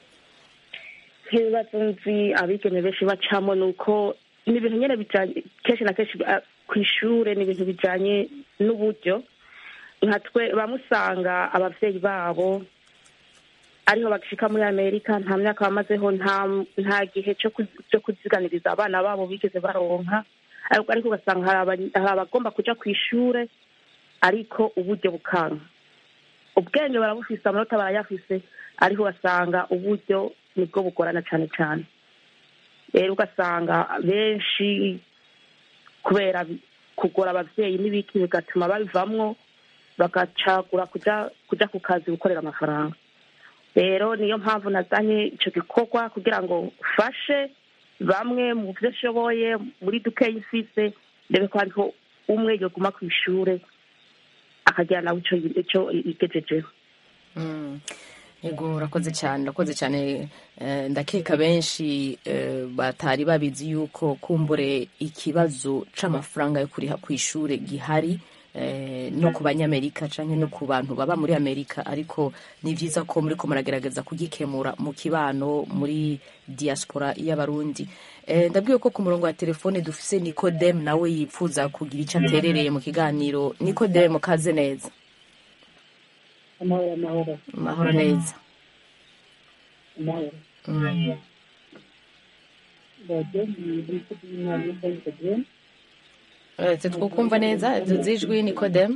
nk'ibibazo nzi abigeme benshi bacamo ni uko ni ibintu nyine bijanye kenshi na kenshi ah, ku ishure ni ibintu bijanye n'uburyo nka twe bamusanga abavyeyi babo ariho bagishika muri amerika nta myaka bamazeho nta nta gihe cyo ku- cyo kuziganiriza abana babo bigeze baronka ariko ariko ugasanga hari aba- hari abagomba kuja ku ishure ariko uburyo bukanka ubwenge barabufise amanota barayafise ariko ugasanga uburyo nibwo bugorana cane cane rero ugasanga benshi kubera bi- kugora abavyeyi n'ibiki bigatuma babivamwo bagacagura kuja kuja ku kazi gukorera amafaranga rero niyo mpamvu nazanye ico gikorwa kugira ngo ufashe bamwe mu vyo nshoboye muri dukeyi mfise ndebe ko hariho umwe yoguma ku ishure akagira nawe ico ico yigejejeho Mm. Yego urakoze cyane urakoze cyane eh, ndakeka benshi eh, batari babizi yuko kumbure ikibazo c'amafaranga yo kuriha ku ishure gihari eh, no ku banyamerika canke no ku bantu baba muri amerika ariko ni vyiza ko muriko muragerageza kugikemura mu kibano muri diaspora y'abarundi eh, ndabwiye ko ku murongo wa telefone dufise nikodemu nawe yipfuza kugira ico aterereye mu kiganiro nikodemu kaze neza amahoro amahoro mahoro neza amahoro mm. radiyo ni umukozi w'imana y'inzobere uretse twukumva neza zijwi nikodemu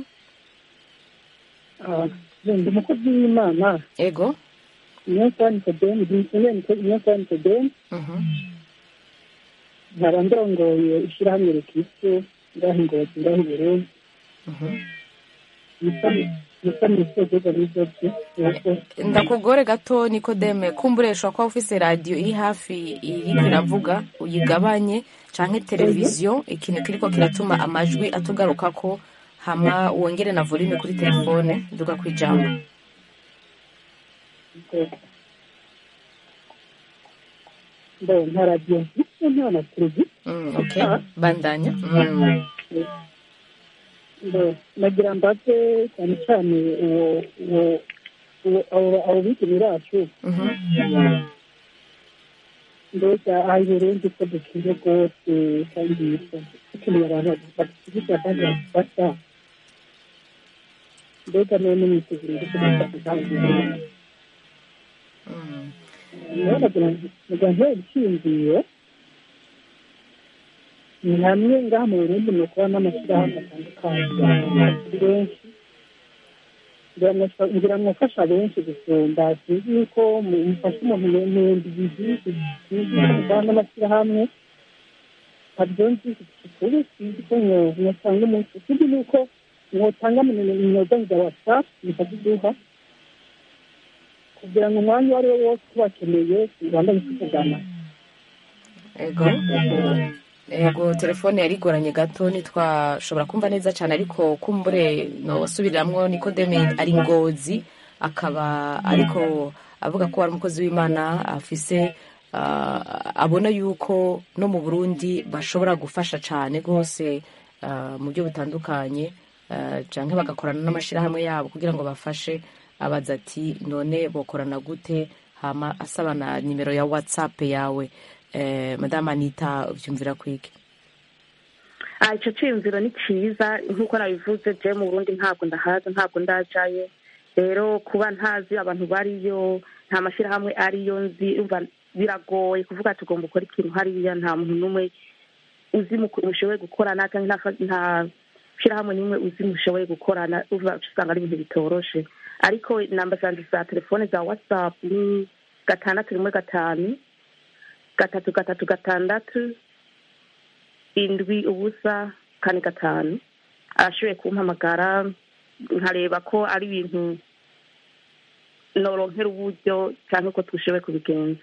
ndi umukozi w'imana ego niyo nsaba nikodemu niyo nsaba nikodemu Mhm. nkaba ndongoye ishyirahamwe rikristo ngaho ingozi ngaho i burundi Mhm. nisa misogoza n'izobye ndakugore gato nikodeme kumbure ushobora kuba ufise radiyo iri hafi iriko iravuga uyigabanye canke televiziyo ikintu kiriko kiratuma amajwi atugarukako hama wongere na volume kuri telefone duga kwijambo ndo nta radiyo mfite nta na televiziyo mm, okay bandanya mm. ndo nagira mbaze cyane cyane uwo uwo uwo abo abo bigeme bacu Mhm. mbega aha i burundi ko dukwiye rwose kandi dukeneye abantu badushyigikira kandi badufasha mbega none mwitegura ko dufasha kandi Mm. nawe nagira nagira ntere ibishingiye ni hamwe ngaha mu burundi ni ukuba n'amashyirahamwe atandukanye kuri benshi ngira ngo mufasha benshi gusumba sinzi yuko mufasha umuntu mu bihumbi bibiri sinzi kuba n'amashyirahamwe ntabyo nzi kuri sinzi ko mwotanga umunsi ikindi ni uko mwotanga imyuga za watsapu mukaziduha kugira ngo umwanya uwo ari wo wose tubakeneye tubandanye tuvugana ego ego telefone yari igoranye gato ntitwashobora kumva neza cyane ariko kumbure nosubiriramwo nikodeme ari ngozi akaba ariko avuga ko ari umukozi w'imana afise ah, abona yuko no mu burundi bashobora gufasha cyane rwose ah, mu buryo butandukanye ah, canke bagakorana n'amashyirahamwe yabo kugira ngo bafashe abaza ati none bokorana gute hama asaba na nimero ya whatsapp yawe eh, madame anita ubyumvira kwiki Ah, ico ciyumviro ni ciza nk'uko nabivuze je mu burundi ntabwo ndahaza ntabwo ndajayo rero kuba ntazi abantu bariyo nta mashyirahamwe ariyo nzi umva biragoye kuvuga ati ugomba ukora ikintu hariya nta muntu n'umwe uzi mu- mushoboye gukorana cyangwa nta nta shyirahamwe n'imwe uzi mushoboye gukorana uva usanga ari ibintu bitoroshe ariko namba zanje za telefone za whatsapp ni gatandatu rimwe gatanu gatatu gatatu gatandatu indwi ubusa kane gatanu arashoboye kumpamagara nkareba ko ari ibintu noronkera uburyo cyangwa ko dushoboye kubigenza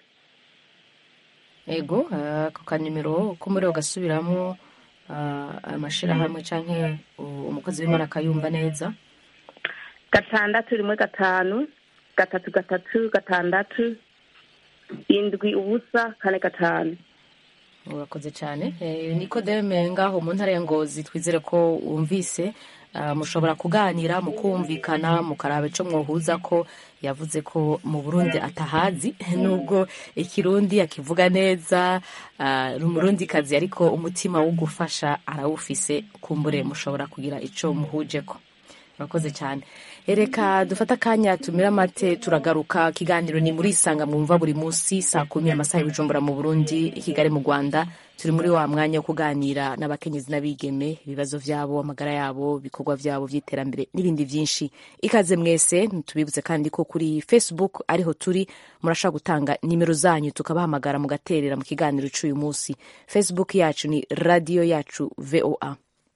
ego ah, ako kanimero ko muri gasubiramo amashyirahamwe cyangwa umukozi w'imana akayumva neza gatandatu rimwe gatanu gatatu gatatu gatandatu indwi ubusa kane gatanu urakoze cyane Eh, nikodeme ngaho mu ntara ya ngozi twizere ko wumvise Ah, mushobora kuganira mukumvikana mukaraba ico mwohuza ko yavuze ko mu burundi atahazi nubwo ikirundi akivuga neza ah, ni umurundikazi ariko umutima wo gufasha arawufise kumbure mushobora kugira ico muhujeko murakoze cyane ereka dufate akanya tumira amate turagaruka ikiganiro ni muri isanga mwumva buri munsi saa kumi amasaha y'ubujumbura mu burundi i kigali mu rwanda turi muri wa mwanya wo kuganira n'abakenyezi n'abigeme ibibazo byabo amagara yabo ibikorwa byabo by'iterambere n'ibindi byinshi ikaze mwese tubibutse kandi ko kuri facebook ariho turi murashobora gutanga nimero zanyu tukabahamagara mugaterera mu kiganiro cy'uyu munsi facebook yacu ni radiyo yacu voa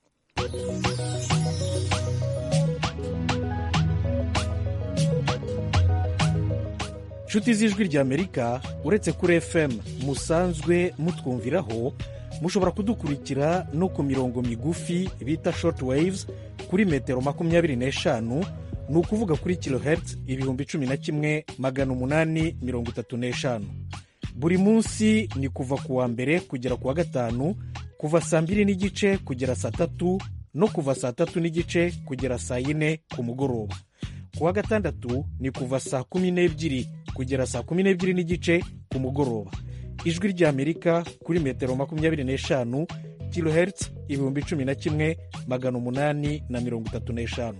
nshuti z'ijwi ry'amerika uretse kuri fm musanzwe mutwumviraho mushobora kudukurikira no ku mirongo migufi bita short waves kuri metero makumyabiri n'eshanu ni ukuvuga kuri kilohertz ibihumbi cumi na kimwe magana umunani mirongo itatu n'eshanu buri munsi ni kuva ku wa mbere kugera ku wa gatanu kuva saa mbiri n'igice kugera saa tatu no kuva saa tatu n'igice kugera saa yine ku mugoroba ku wa gatandatu ni kuva saa kumi n'ebyiri kugera saa kumi n'ebyiri n'igice ku mugoroba ijwi ry'amerika kuri metero makumyabiri n'eshanu kilohertz ibihumbi cumi na kimwe magana umunani na mirongo itatu n'eshanu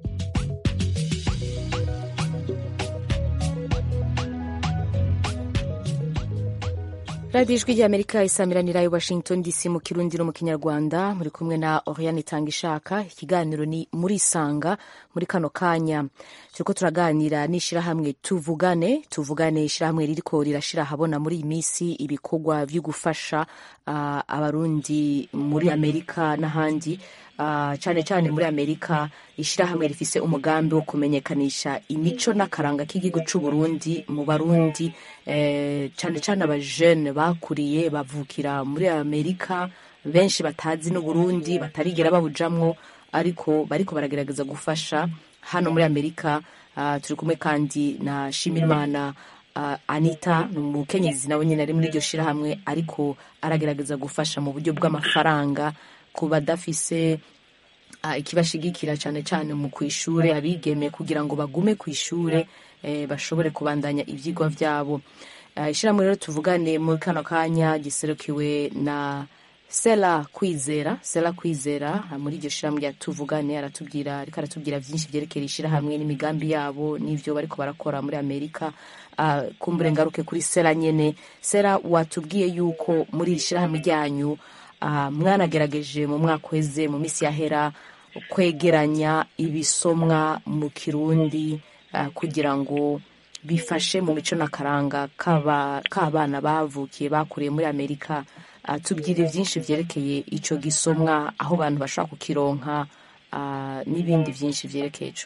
radiyo ijwi ry'amerika isamiranira i washington dc mu kirundi no mu kinyarwanda muri kumwe na oriane itanga ishaka ikiganiro ni muri isanga muri kano kanya turiko turaganira n'ishyirahamwe tuvugane tuvugane ishyirahamwe ririko rirashira ahabona muri iyi minsi ibikorwa byo gufasha ah, abarundi muri amerika n'ahandi Ah, cyane cyane muri amerika ishyirahamwe rifise umugambi wo kumenyekanisha imico n'akaranga k'igihugu cy'u Burundi mu barundi eh, cyane cyane abajene bakuriye bavukira muri amerika benshi batazi n'uburundi batarigera babujamwo ariko bariko baragerageza gufasha hano muri amerika ah, turi kumwe kandi na shimirimana uh, anita ni umukenyezi nawe nyine ari muri iryo shyirahamwe ariko aragerageza gufasha mu buryo bw'amafaranga ku badafise uh, ikibashigikira cyane cyane mu kwishure abigeme kugira ngo bagume ku ishure eh, bashobore kubandanya ivyigwa vyabo uh, ishyirahamwe rero tuvugane muri kano kanya giserukiwe na Sela Kwizera Sela Kwizera uh, muri iryo shyirahamwe rya tuvugane aratubwira ariko aratubwira byinshi byerekeye ishyirahamwe n'imigambi yabo n'ivyo bariko barakora muri Amerika uh, kumbure ngaruke kuri Sela nyene Sela watubwiye yuko muri iri shyirahamwe ryanyu uh, mwanagerageje mu mwaka uheze mu misi yahera kwegeranya ibisomwa mu kirundi uh, kugira ngo bifashe mu mico n'akaranga k'abana bavukiye bakuriye muri amerika uh, tubwire byinshi byerekeye icyo gisomwa aho abantu bashobora kukironka uh, n'ibindi byinshi byerekeye ico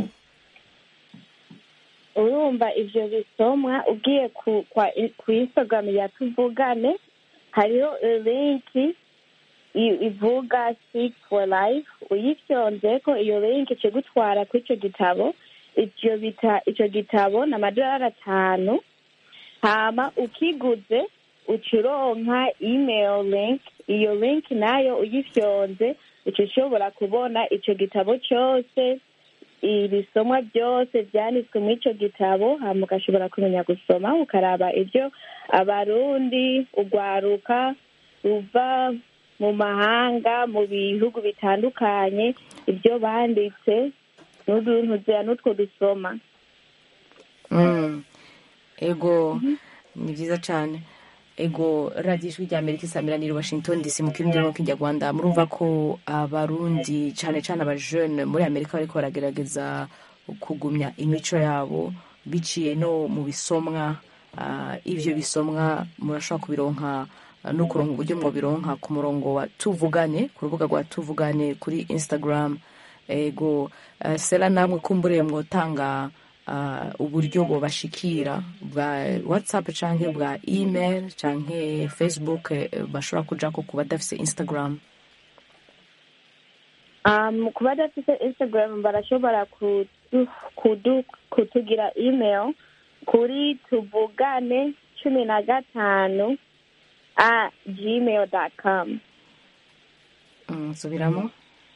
urumva ivyo bisomwa ugiye ku kwa ku instagram ya tuvugane hariho linki i- ivuga speak for life uyifyonzeko iyo linki ikigutwara kuri ico gitabo ivyo bita ico gitabo ni amadolari atanu hama ukiguze uca uronka email link iyo link nayo uyifyonze uca ushobora kubona ico gitabo cose ibisomwa byose byanditswe muri ico gitabo hama ugashobora kumenya gusoma ukaraba ibyo abarundi urwaruka ruva mu mahanga mu bihugu bitandukanye ibyo banditse n'uduntu n'utwo dusoma Mm. ego ni byiza cyane ego radiyo ijwi rya amerika isamiraniye washington dc mu kirundi no kinyarwanda murumva ko abarundi cyane cyane abajene muri amerika bariko baragerageza kugumya imico yabo biciye no mu bisomwa Ah, ivyo bisomwa murashobora kubironka ah, no kuronka uburyo mwobironka ku murongo wa tuvugane ku rubuga rwa tuvugane kuri instagram ego ah, sera namwe kumburiye mwotanga ah, uburyo bobashikira bwa whatsapp canke bwa email canke facebook eh, bashobora kujako ku badafise instagram um, ku badafite instagram barashobora kudu, kudu, kutugira email kuri tuvugane cumi na gatanu a gmail dot com Mm, subiramo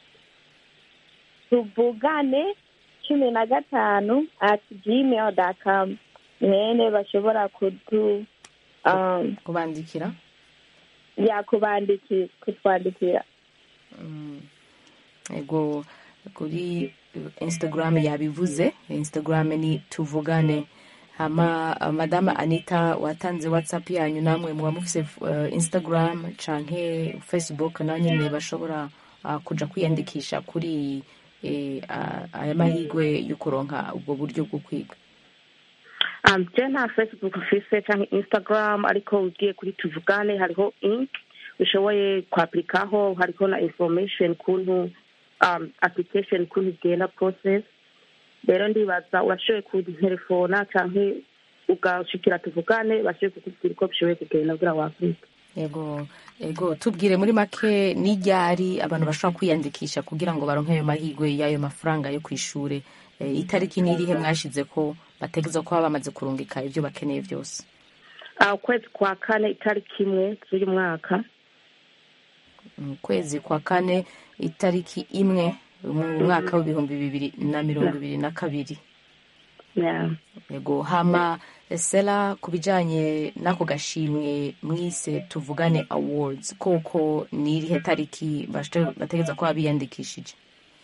tuvugane cumi na gatanu at gmail dot com mwene bashobora kudu um, kubandikira yakubandikira kutwandikira Mm. ego kuri instagram yabivuze instagram ni tuvugane hama uh, madame anita watanze whatsapp yanyu namwe muba mufise uh, instagram canke facebook na nyine bashobora uh, kuja kwiyandikisha kuri eh, uh, aya mahigwe yo kuronka ubwo buryo bwo kwiga um, je nta facebook mfise canke instagram ariko ugiye kuri tuvugane hariho ink ushoboye kwapurikaho hariho na information kuntu um, application kuntu igenda process rero ndibaza urashoboye kunterefona canke ugashikira tuvugane bashoboye kukubwira uko bishoboye kugenda kugira wafurika ego ego tubwire muri make n'iryari abantu bashobora kwiyandikisha kugira ngo baronke ayo mahigwe y'ayo mafaranga yo ku ishure e, itariki n'irihe mwashize ko bategeza kuba bamaze kurungika ibyo bakeneye byose uh, ukwezi kwa kane itariki imwe z'uyu mwaka mu kwezi kwa kane itariki imwe mu mwaka w'ibihumbi bibiri na mirongo ibiri na kabiri yeah. ego hama sela ku bijanye n'ako gashimwe mwise tuvugane awards koko ni irihe tariki bashte- bategeza kuba biyandikishije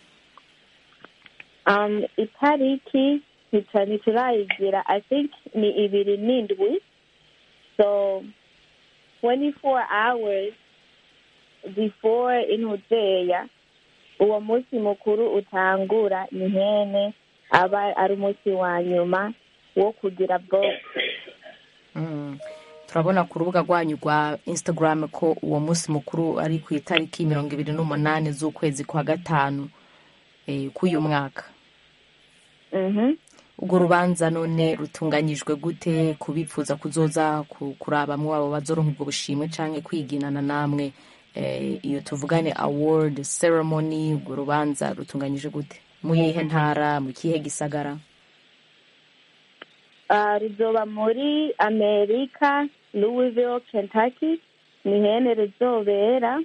um, itariki nica ntiturayigira i think ni ibiri n'indwi so 24 hours before intuzeya uwo munsi mukuru utangura ni hene aba ari umunsi wa nyuma wo kugira vote Mm. turabona ku rubuga rwanyu rwa instagram ko uwo munsi mukuru ari ku itariki mirongo ibiri n'umunani z'ukwezi kwa gatanu eh, k'uyu mwaka Mhm. urwo rubanza none rutunganyijwe gute kubifuza kuzoza ku- kurabamwo abo bazoronka ubwo bushimwe canke kwiginana namwe eh, iyo tuvugane award ceremony urwo rubanza rutunganyije gute mu yihe ntara mu kihe gisagara Ah, ruzoba muri amerika louisville kentucky ni hene rizobera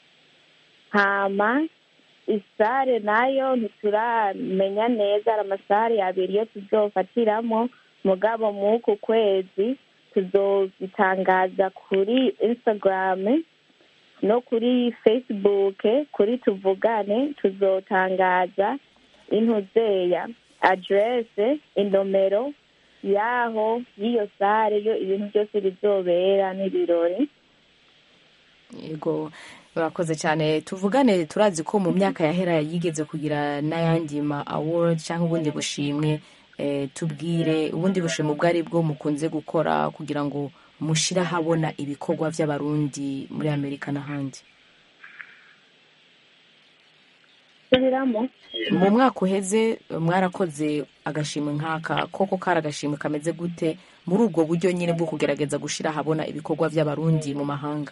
hama isare nayo ntituramenya neza hari amasare abiri yo tuzofatiramo mugabo mw'uku kwezi tuzobitangaza kuri instagram no kuri facebook kuri tuvugane tuzotangaza intuzeya adresse inomero yaho y'iyo sare yo ibintu byose bizobera n'ibirori yego murakoze cyane tuvugane turazi ko mu myaka yahera yigeze kugira n'ayandi ma award cyangwa ubundi bushimwe eh, tubwire ubundi bushimwe ubwo ari bwo mukunze gukora kugira ngo mushire ahabona ibikorwa by'abarundi muri amerika n'ahandi subiramo mu mwaka uheze mwarakoze agashimwe nk'aka koko kari agashimwe kameze gute muri ubwo buryo nyine bwo kugerageza gushira ahabona ibikorwa by'abarundi mu mahanga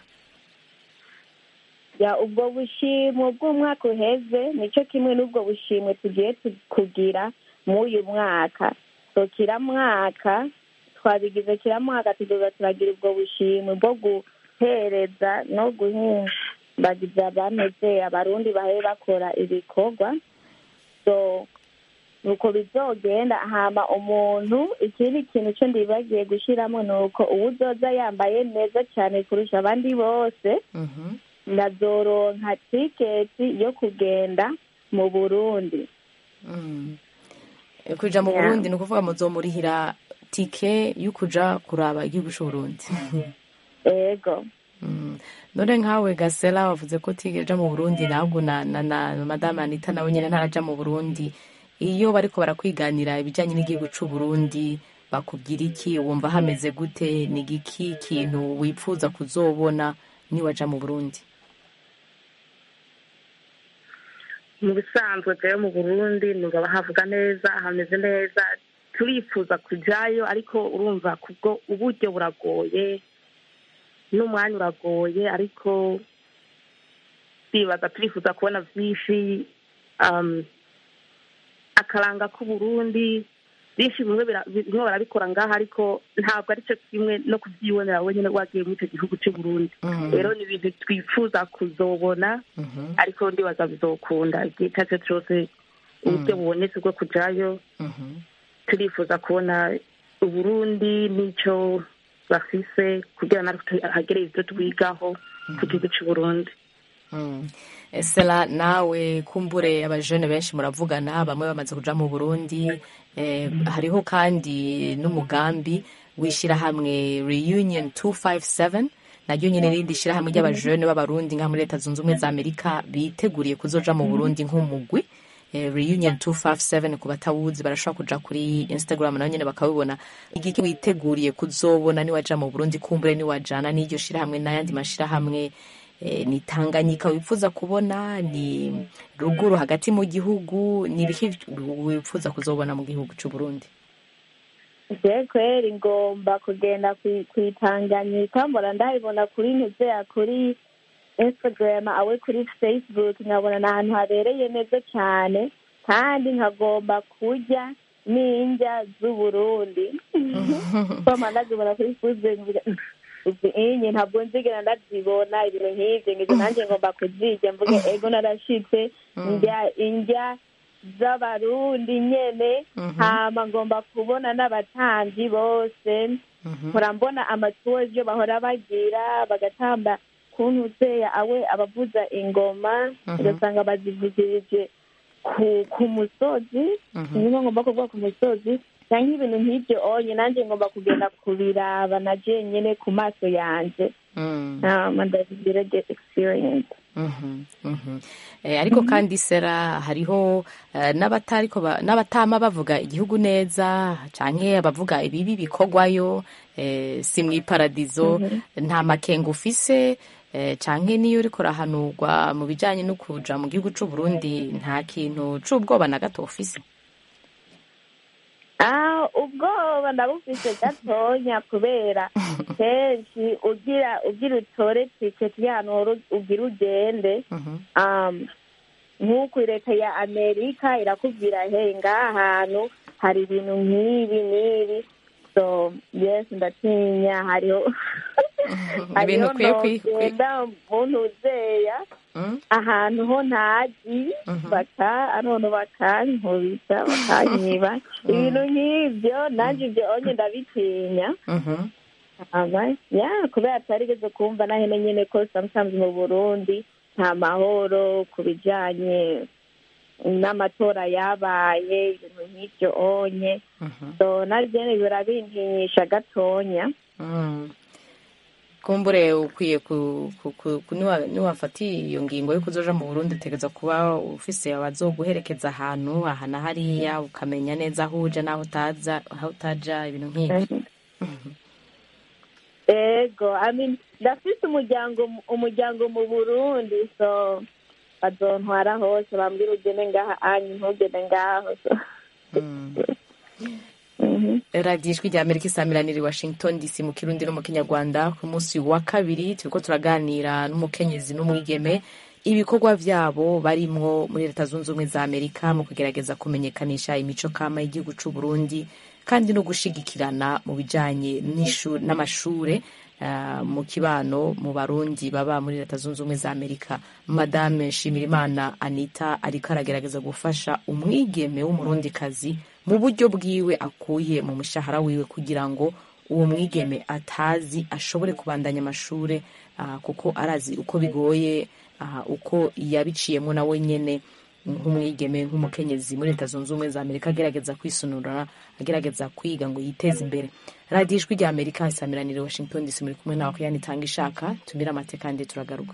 ya ubwo bushimwe bw'umwaka uheze nicyo kimwe n'ubwo bushimwe tugiye tu- kugira muri uyu mwaka so kira mwaka twabigize kiramwaka tuzoza turagira ubwo bushimwe bwo guhereza no guhimbagiza abameze abarundi bahe bakora ibikorwa so nuko bizogenda hama umuntu ikindi kintu cyo ndibagiye gushyiramo ni uko uwo uzoza yambaye neza cyane kurusha abandi bose Mhm. ndazoronka tiketi yo kugenda mu burundi Mm. Eh, kuja mu Yeah. burundi ni ukuvuga muzomurihira tike yo kuja kuraba igihugu c'uburundi ego Mm. none nkawe gasela wavuze ko utigera mu burundi ntabwo na, na, na madame anita nawe nyine ntaraja mu burundi iyo bariko barakwiganira ibijanye n'igihugu c'uburundi bakubwira iki wumva hameze gute ni giki kintu wipfuza kuzobona niwaja mu burundi mu bisanzwe rero mu burundi numva bahavuga neza hameze neza turifuza kujyayo ariko urumva kubwo uburyo buragoye n'umwanya uragoye ariko twibaza turifuza kubona byinshi um, akaranga k'uburundi byinshi bimwe bira- bimwe barabikora ngaha ariko ntabwo ari cyo kimwe no kubyibonera wenyine wagiye muri icyo gihugu cy'uburundi Mhm. rero ni ibintu twifuza kuzobona Mhm. ariko ndibaza bizokunda igihe icyo ari cyo cyose uburyo bubonetse bwo kujyayo Mhm. turifuza kubona uburundi n'icyo bafise kugira natwe hagere ibyo twigaho ku gihugu cy'uburundi Mm. Sela nawe kumbure abajene benshi muravugana bamwe bamaze kuja mu Burundi eh, hariho kandi n'umugambi w'ishirahamwe Reunion 257 naryo nyene rindi shirahamwe ry'abajene b'abarundi nka muri leta zunze ubumwe za Amerika biteguriye kuzoja mu Burundi nk'umugwi eh, Reunion 257 ku batawuzi barashobora kuja kuri Instagram nayo nyene bakabibona igiki witeguriye kuzobona niwaja mu Burundi kumbure niwajana n'iryo shirahamwe n'ayandi mashirahamwe eh, ni Tanganyika wifuza kubona ni ruguru hagati mu gihugu ni ibiki wifuza kuzobona mu gihugu c'u Burundi je kweri ngomba kugenda kwi- kwitanganyika mbona ndabibona kuri ntuzeya kuri instagram awe kuri facebook nkabona ni ahantu habereye neza cyane kandi nkagomba kurya n'indya z'uburundi koma ndazibona kuri facebook mvuga, uzi inye ntabwo nzigera ndazibona ibintu nk'ivyo ngizo nanjye ngomba kuzirya mvuge ego narashitse ndya indya z'abarundi nyene hama ngomba kubona n'abatamvyi bose mpora mbona amatuwo ivyo bahora bagira bagatamba kuntu uzeya awe abavuza ingoma ugasanga bazivugirije ku ku musozi niho ngomba kuvuga ku musozi canke ibintu nk'ivyo onye nanje ngomba kugenda kubiraba na jenyene ku maso yanje Mm. hama ndabigira get experience Mhm, mhm. Eh, ariko kandi sera hariho eh, n'abatariko ba- n'abatama bavuga igihugu neza canke abavuga ibibi bikorwayo eh, si mw'iparadizo nta makenga ufise eh, canke niyo uriko urahanurwa mu bijanye no kuja mu gihugu c'u Burundi nta kintu c'ubwoba na gato ufise Ah, ubwoba ndabufise gatonya kubera kenshi ugira ugira utore tiketi y'ahantu hora ugira ugende Mhm. um, nk'uku leta ya amerika irakubwira hey ngaha hantu hari ibintu nk'ibi n'ibi so yes ndatinya hariho Ibintu ukwiye kwi- kwi- nogenda muntu uzeya Mm? ahantu ho ntazi Mhm. baka anono bakankubita bakanyiba ibintu nk'ibyo nanjye ibyo onye ndabitinya Mhm. aba ya kubera atarigeze kumva nahene nyene ko sometimes mu burundi nta mahoro ku bijanye n'amatora yabaye ibintu nk'ibyo onye Mhm. so naryene birabintinyisha gatonya Mm. kumbure ukwiye ku, ku, ku, ku niwa- niwafatiye iyo ngingo yo kuzoja mu Burundi utegereza kuba ufise abazoguherekeza ahantu aha na hariya ukamenya neza aho uja n'aho utaza aho utaja ibintu nk'ivyo ego I mean, ndafise umuryango umuryango mu burundi so bazontwara hose bambwira ugende ngaha anyu ntugende ngaho so Mm. Mhm. radiyo ijwi rya amerika isamiraniye i washington dc mu kirundi no mu kinyarwanda ku munsi wa kabiri turiko turaganira n'umukenyezi n'umwigeme ibikorwa vyabo barimwo muri leta zunze ubumwe za amerika mu kugerageza kumenyekanisha imico kama y'igihugu c'u burundi kandi no gushigikirana mu bijanye n'ishu- n'amashure ah, mu kibano mu barundi baba muri leta zunze ubumwe za amerika madame shimirimana anita ariko aragerageza gufasha umwigeme w'umurundikazi mu buryo bwiwe akuye mu mushahara wiwe kugira ngo uwo mwigeme atazi ashobore kubandanya amashure ah, kuko arazi uko bigoye ah, uko yabiciyemo nawe nyene nk'umwigeme nk'umukenyezi muri leta zunze ubumwe za amerika agerageza kwisunura agerageza kwiga ngo yiteze imbere radiyo ijwi rya amerika isamiranire washington dc muri kumwe nawe kuyani itanga ishaka tumire amate kandi turagaruka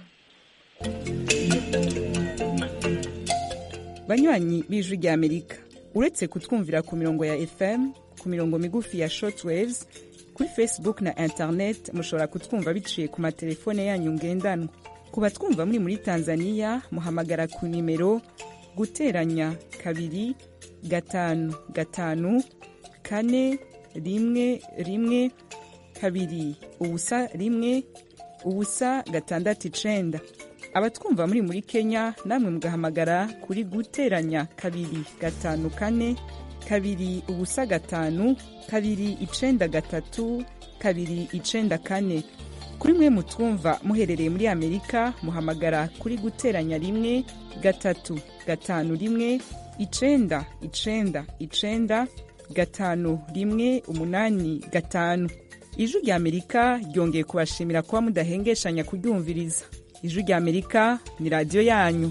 banywanyi b'ijwi rya amerika uretse kutwumvira ku mirongo ya fm ku mirongo migufi ya shortwaves kuri facebook na internet mushobora kutwumva biciye ku matelefone yanyu ngendanwa ku batwumva muri muri tanzania muhamagara ku nimero guteranya kabiri gatanu gatanu kane rimwe rimwe kabiri ubusa rimwe ubusa gatandatu icenda abatwumva muri muri kenya namwe mugahamagara kuri guteranya kabiri gatanu kane kabiri ubusa gatanu kabiri icenda gatatu kabiri icenda kane kuri mwe mutwumva muherereye muri amerika muhamagara kuri guteranya rimwe gatatu gatanu rimwe icenda icenda icenda gatanu rimwe umunani gatanu ijwi rya amerika ryongeye kubashimira kuba mudahengeshanya kuryumviriza ijwi rya amerika ni radiyo yanyu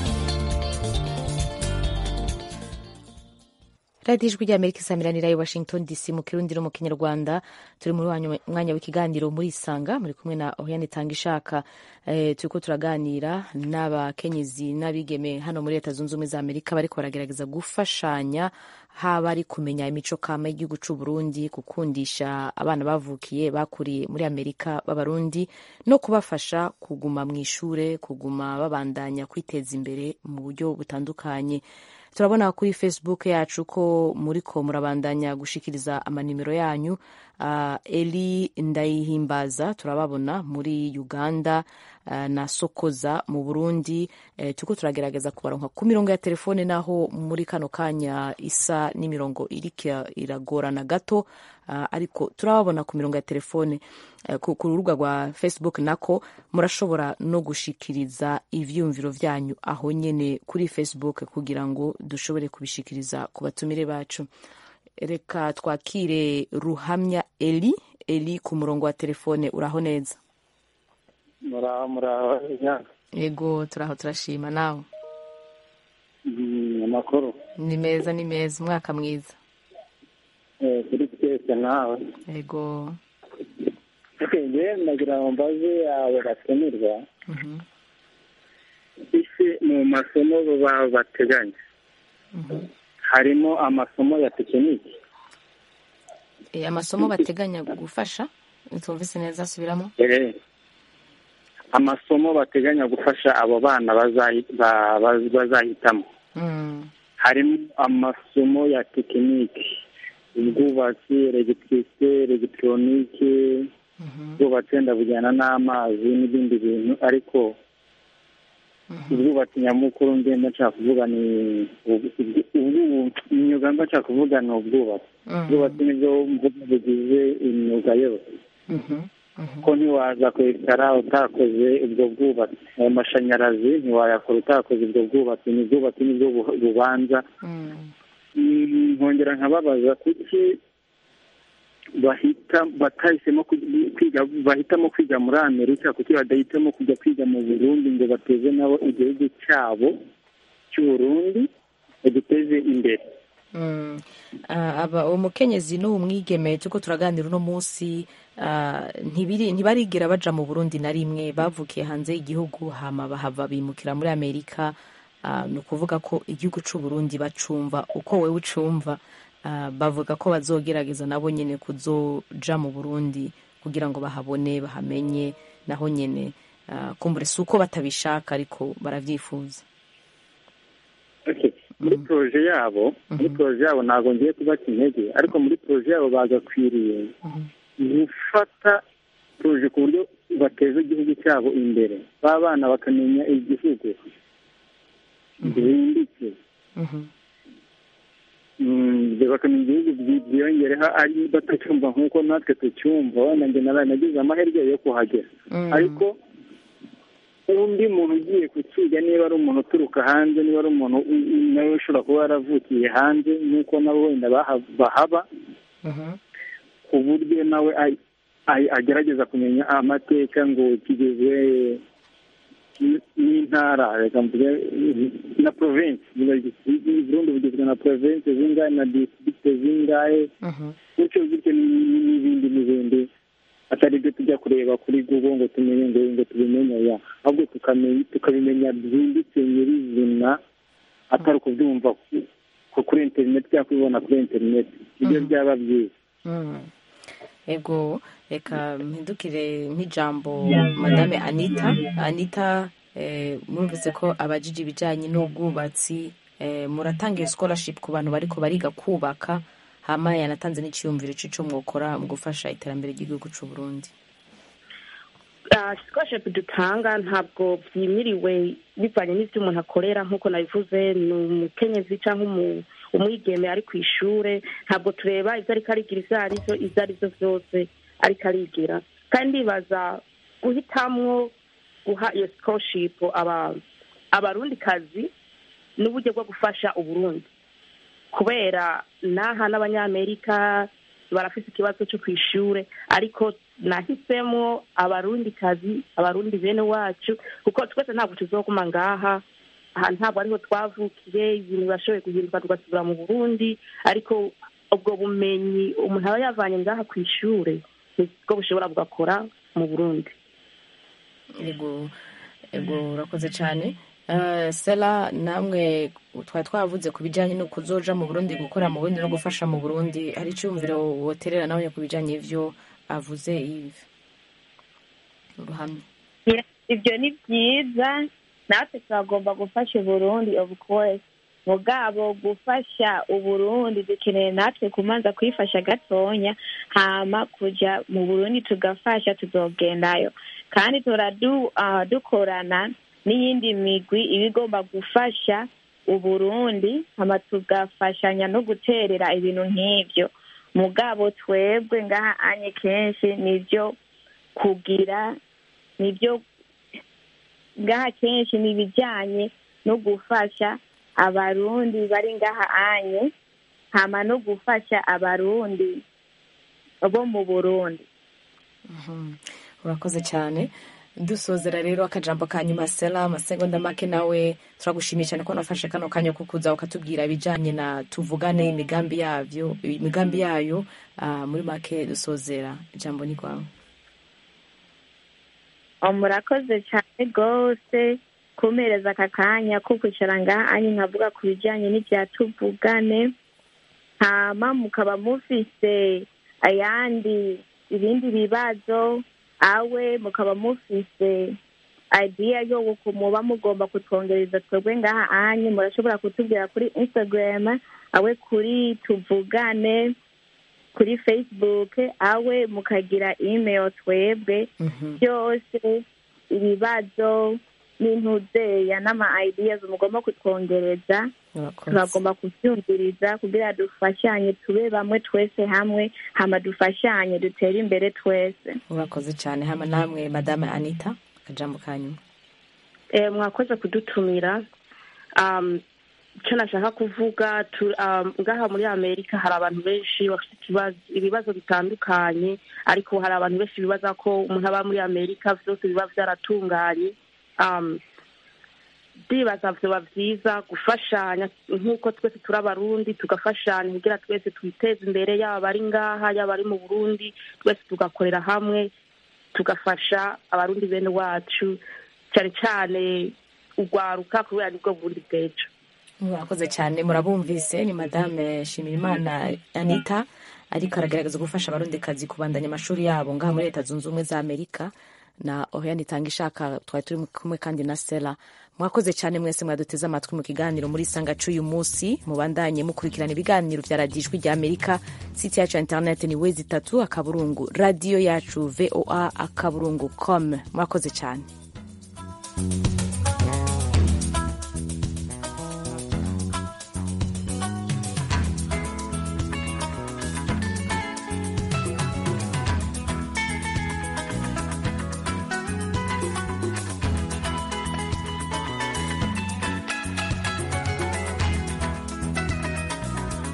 radiyo ijwi rya amerika isamiranira i washington dc mu kirundi no mu kinyarwanda turi muri wanyu- mwanya w'ikiganiro muri isanga muri kumwe na oriane itanga ishaka eh, turiko turaganira n'abakenyezi n'abigeme hano muri leta zunze ubumwe za amerika bariko baragerageza gufashanya haba ari kumenya imico kama y'igihugu c'u burundi gukundisha abana bavukiye bakuriye muri amerika b'abarundi no kubafasha kuguma mu ishure kuguma babandanya kwiteza imbere mu buryo butandukanye turabona kuri facebook yacu ko muriko murabandanya gushikiriza amanimero yanyu uh, eli ndayihimbaza turababona muri uganda uh, na sokoza mu burundi uh, turiko turagerageza kubaronka ku mirongo ya telefone naho muri kano kanya isa n'imirongo iriko iragorana gato uh, ariko turababona ku mirongo ya telefone uh, ku ku rubuga rwa facebook nako murashobora no gushikiriza ivyumviro vyanyu aho nyene kuri facebook kugira ngo dushobore kubishikiriza ku batumire bacu reka twakire ruhamya eli eli ku murongo wa telefone uraho neza muraho muraho inyanga yego turaho turashima nawe Mm, amakuru ni meza ni meza umwaka mwiza Eh, kuri twese nawe yego okay njyewe nagira ngo mbaze abo batumirwa Mhm, ese mu masomo baba bateganya mhm. harimo amasomo ya tekiniki Eh, amasomo bateganya gufasha tumvise neza asubiramo Eh, amasomo bateganya gufasha abo bana bazahi- ba- ba- bazahitamo Mm, harimo amasomo ya tekiniki ubwubatsi elegitirisite elegitoronike mhm, ubwubatsi wenda bujyana n'amazi n'ibindi bintu ariko mhm. ubwubatsi nyamukuru ngenda nshaka kuvuga ni ubu- ubu- ubu- imyuga mba nshaka kuvuga ni ubwubatsi Mhm, ubwubatsi nibwo mvuga bugize imyuga yose mhm, mhm. ko ntiwaza kwicara utakoze ubwo bwubatsi ayo mashanyarazi ntiwayakora utakoze ubwo bwubatsi ni ubwubatsi nibwo bu- bubanza Mm, Mm, nkongera nkababaza kuki bahita batahisemo kugi- kwiga bahitamo kwiga muri amerika kuki badahitamo kujya kwiga mu burundi ngo bateze nabo igihugu cyabo cy'uburundi bagiteze imbere mm. Ah, aba umukenyezi n'uwo mwigeme turiko turaganira uno munsi ah, ntibiri- ntibarigera baja mu burundi na rimwe bavukiye hanze y'igihugu hama bahava bimukira muri amerika Ah, ni ukuvuga ko igihugu c'uburundi bacumva uko wewe ucumva Ah, bavuga ko bazogerageza nabo nyene kuzoja mu burundi kugira ngo bahabone bahamenye naho nyene ah, kumbure si uko batabishaka ariko baravyifuza Okay. muri poroje yabo muri poroje yabo ntabwo ngiye kubaca intege ariko muri poroje yabo bagakwiriye Mhm. gufata poroje ku buryo bateza igihugu cyabo imbere ba bana bakamenya igihugu byimbitse Mm, bakamenya igihugu byi- byiyongereho ari batacyumva nk'uko natwe tucyumva wenda njye naraye nagize amahirwe yo kuhagera ariko undi muntu ugiye kukiga niba ari umuntu uturuka hanze niba ari umuntu u- u- nawe ushobora kuba yaravukiye hanze nk'uko nabo wenda baha- bahaba ku buryo nawe ay- ay- agerageza kumenya amateka ngo kigizwe n- n'intara reka mvuge na province burundi bugizwe na province zingahe na district zingahe gutyo gutyo n- n'ibindi n'ibindi atari ibyo tujya kureba kuri google ngo tumenye ngo ngo tubimenye ya ahubwo tukamenya tukabimenya byimbitse nyirizina atari ukubyumva ku- ku- kuri interineti cyangwa kubibona kuri interineti ibyo byaba byiza Mm. ego reka mpindukire nk'ijambo madame anita anita eh, mwumvise ko abajije ibijyanye n'ubwubatsi eh, muratanga iyo scholarship ku bantu bariko bariga kubaka hama yanatanze n'iciyumviro c'ico mwokora mu gufasha iterambere ry'igihugu c'u Burundi scholarship dutanga ntabwo byimiriwe bivanye n'ibyo umuntu akorera nk'uko nabivuze ni umukenyezi cyangwa umu- umwigeme ari ku ishure ntabwo tureba ibyo ariko arigira ibyo ari byo ibyo ari byo byose ariko arigira kandi ndibaza guhitamwo guha iyo scholarship aba abarundikazi n'uburyo bwo gufasha uburundi kubera n'aha n'abanyamerika barafite ikibazo cyo ku ishure ariko nahisemo abarundikazi abarundi bene wacu kuko twese ntabwo tuzoguma ngaha aha ntabwo ariho twavukiye ibintu birashoboye guhinduka tugasubira mu burundi ariko ubwo bumenyi umuntu aba yavanye ngaha ku ishure nibwo bushobora bugakora mu burundi ego ego urakoze cyane Eh, sela namwe twari twavuze ku bijyanye no kuzoja mu burundi gukora mu burundi no gufasha mu burundi hari icyumviro woterera nawe ku bijyanye n'ivyo avuze ivi uruhamye ibyo ni byiza natwe turagomba gufasha uburundi of course mugabo gufasha uburundi dukeneye natwe kumanza kwifasha gatonya hama kuja mu burundi tugafasha tuzogendayo kandi turadu ah, dukorana n'iyindi migwi iba igomba gufasha uburundi hama tugafashanya no guterera ibintu nk'ivyo mugabo twebwe ngaha anye kenshi nivyo kugira nibyo ngaha kenshi ni ibijyanye no gufasha abarundi bari ngaha anye hama no gufasha abarundi bo mu burundi urakoze cyane dusozera rero akajambo ka nyuma sela amasegonda make nawe turagushimiye cyane ko nafashe kano kanya ko kuza ukatubwira ibijyanye na tuvugane imigambi yabyo imigambi yayo ah, muri make dusozera ijambo ni rwawe Oh, murakoze cyane rwose kumereza aka kanya ko kwicara ngaha anye nkavuga ku bijyanye n'ibya tuvugane hama mukaba mufise ayandi ibindi bibazo awe mukaba mufise idea yo muba mugomba kutwongereza twebwe ngaha anye murashobora kutubwira kuri instagram awe kuri tuvugane kuri facebook awe mukagira email twebwe byose ibibazo n'intuzeya n'ama ideas mugomba kutwongereza turagomba kubyumviriza kugira dufashanye tube bamwe twese hamwe hama dufashanye dutere imbere twese urakoze cyane hama namwe madame anita akajambo ka nyuma Eh, mwakoze kudutumira um, icyo nashaka kuvuga tu- um, ngaha muri amerika hari abantu benshi bafite ikibazo- ibibazo bitandukanye ariko hari abantu benshi bibaza ko umuntu aba muri amerika byose biba byaratunganye um, ndibaza vyoba vyiza gufashanya nk'uko twese turi abarundi tugafashanya kugira twese twiteze imbere yaba abari ngaha yaba ari mu burundi twese tugakorera hamwe tugafasha abarundi bene wacu cyane cyane urwaruka kubera nibwo burundi bw'ejo murakoze cyane murabumvise ni madame shimirimana anita ariko aragaragaza gufasha abarundikazi kubandanya amashuri yabo ngaha muri leta zunze ubumwe za amerika na oriane itanga ishaka twari turi kumwe kandi na sera mwakoze cyane mwese mwaduteze amatwi mu kiganiro muri sanga c'uyu munsi mubandanye mukurikirana ibiganiro vya radiyo ijwi rya amerika site yacu ya interineti ni wezi itatu akaburungu radiyo yacu voa akaburungu com mwakoze cyane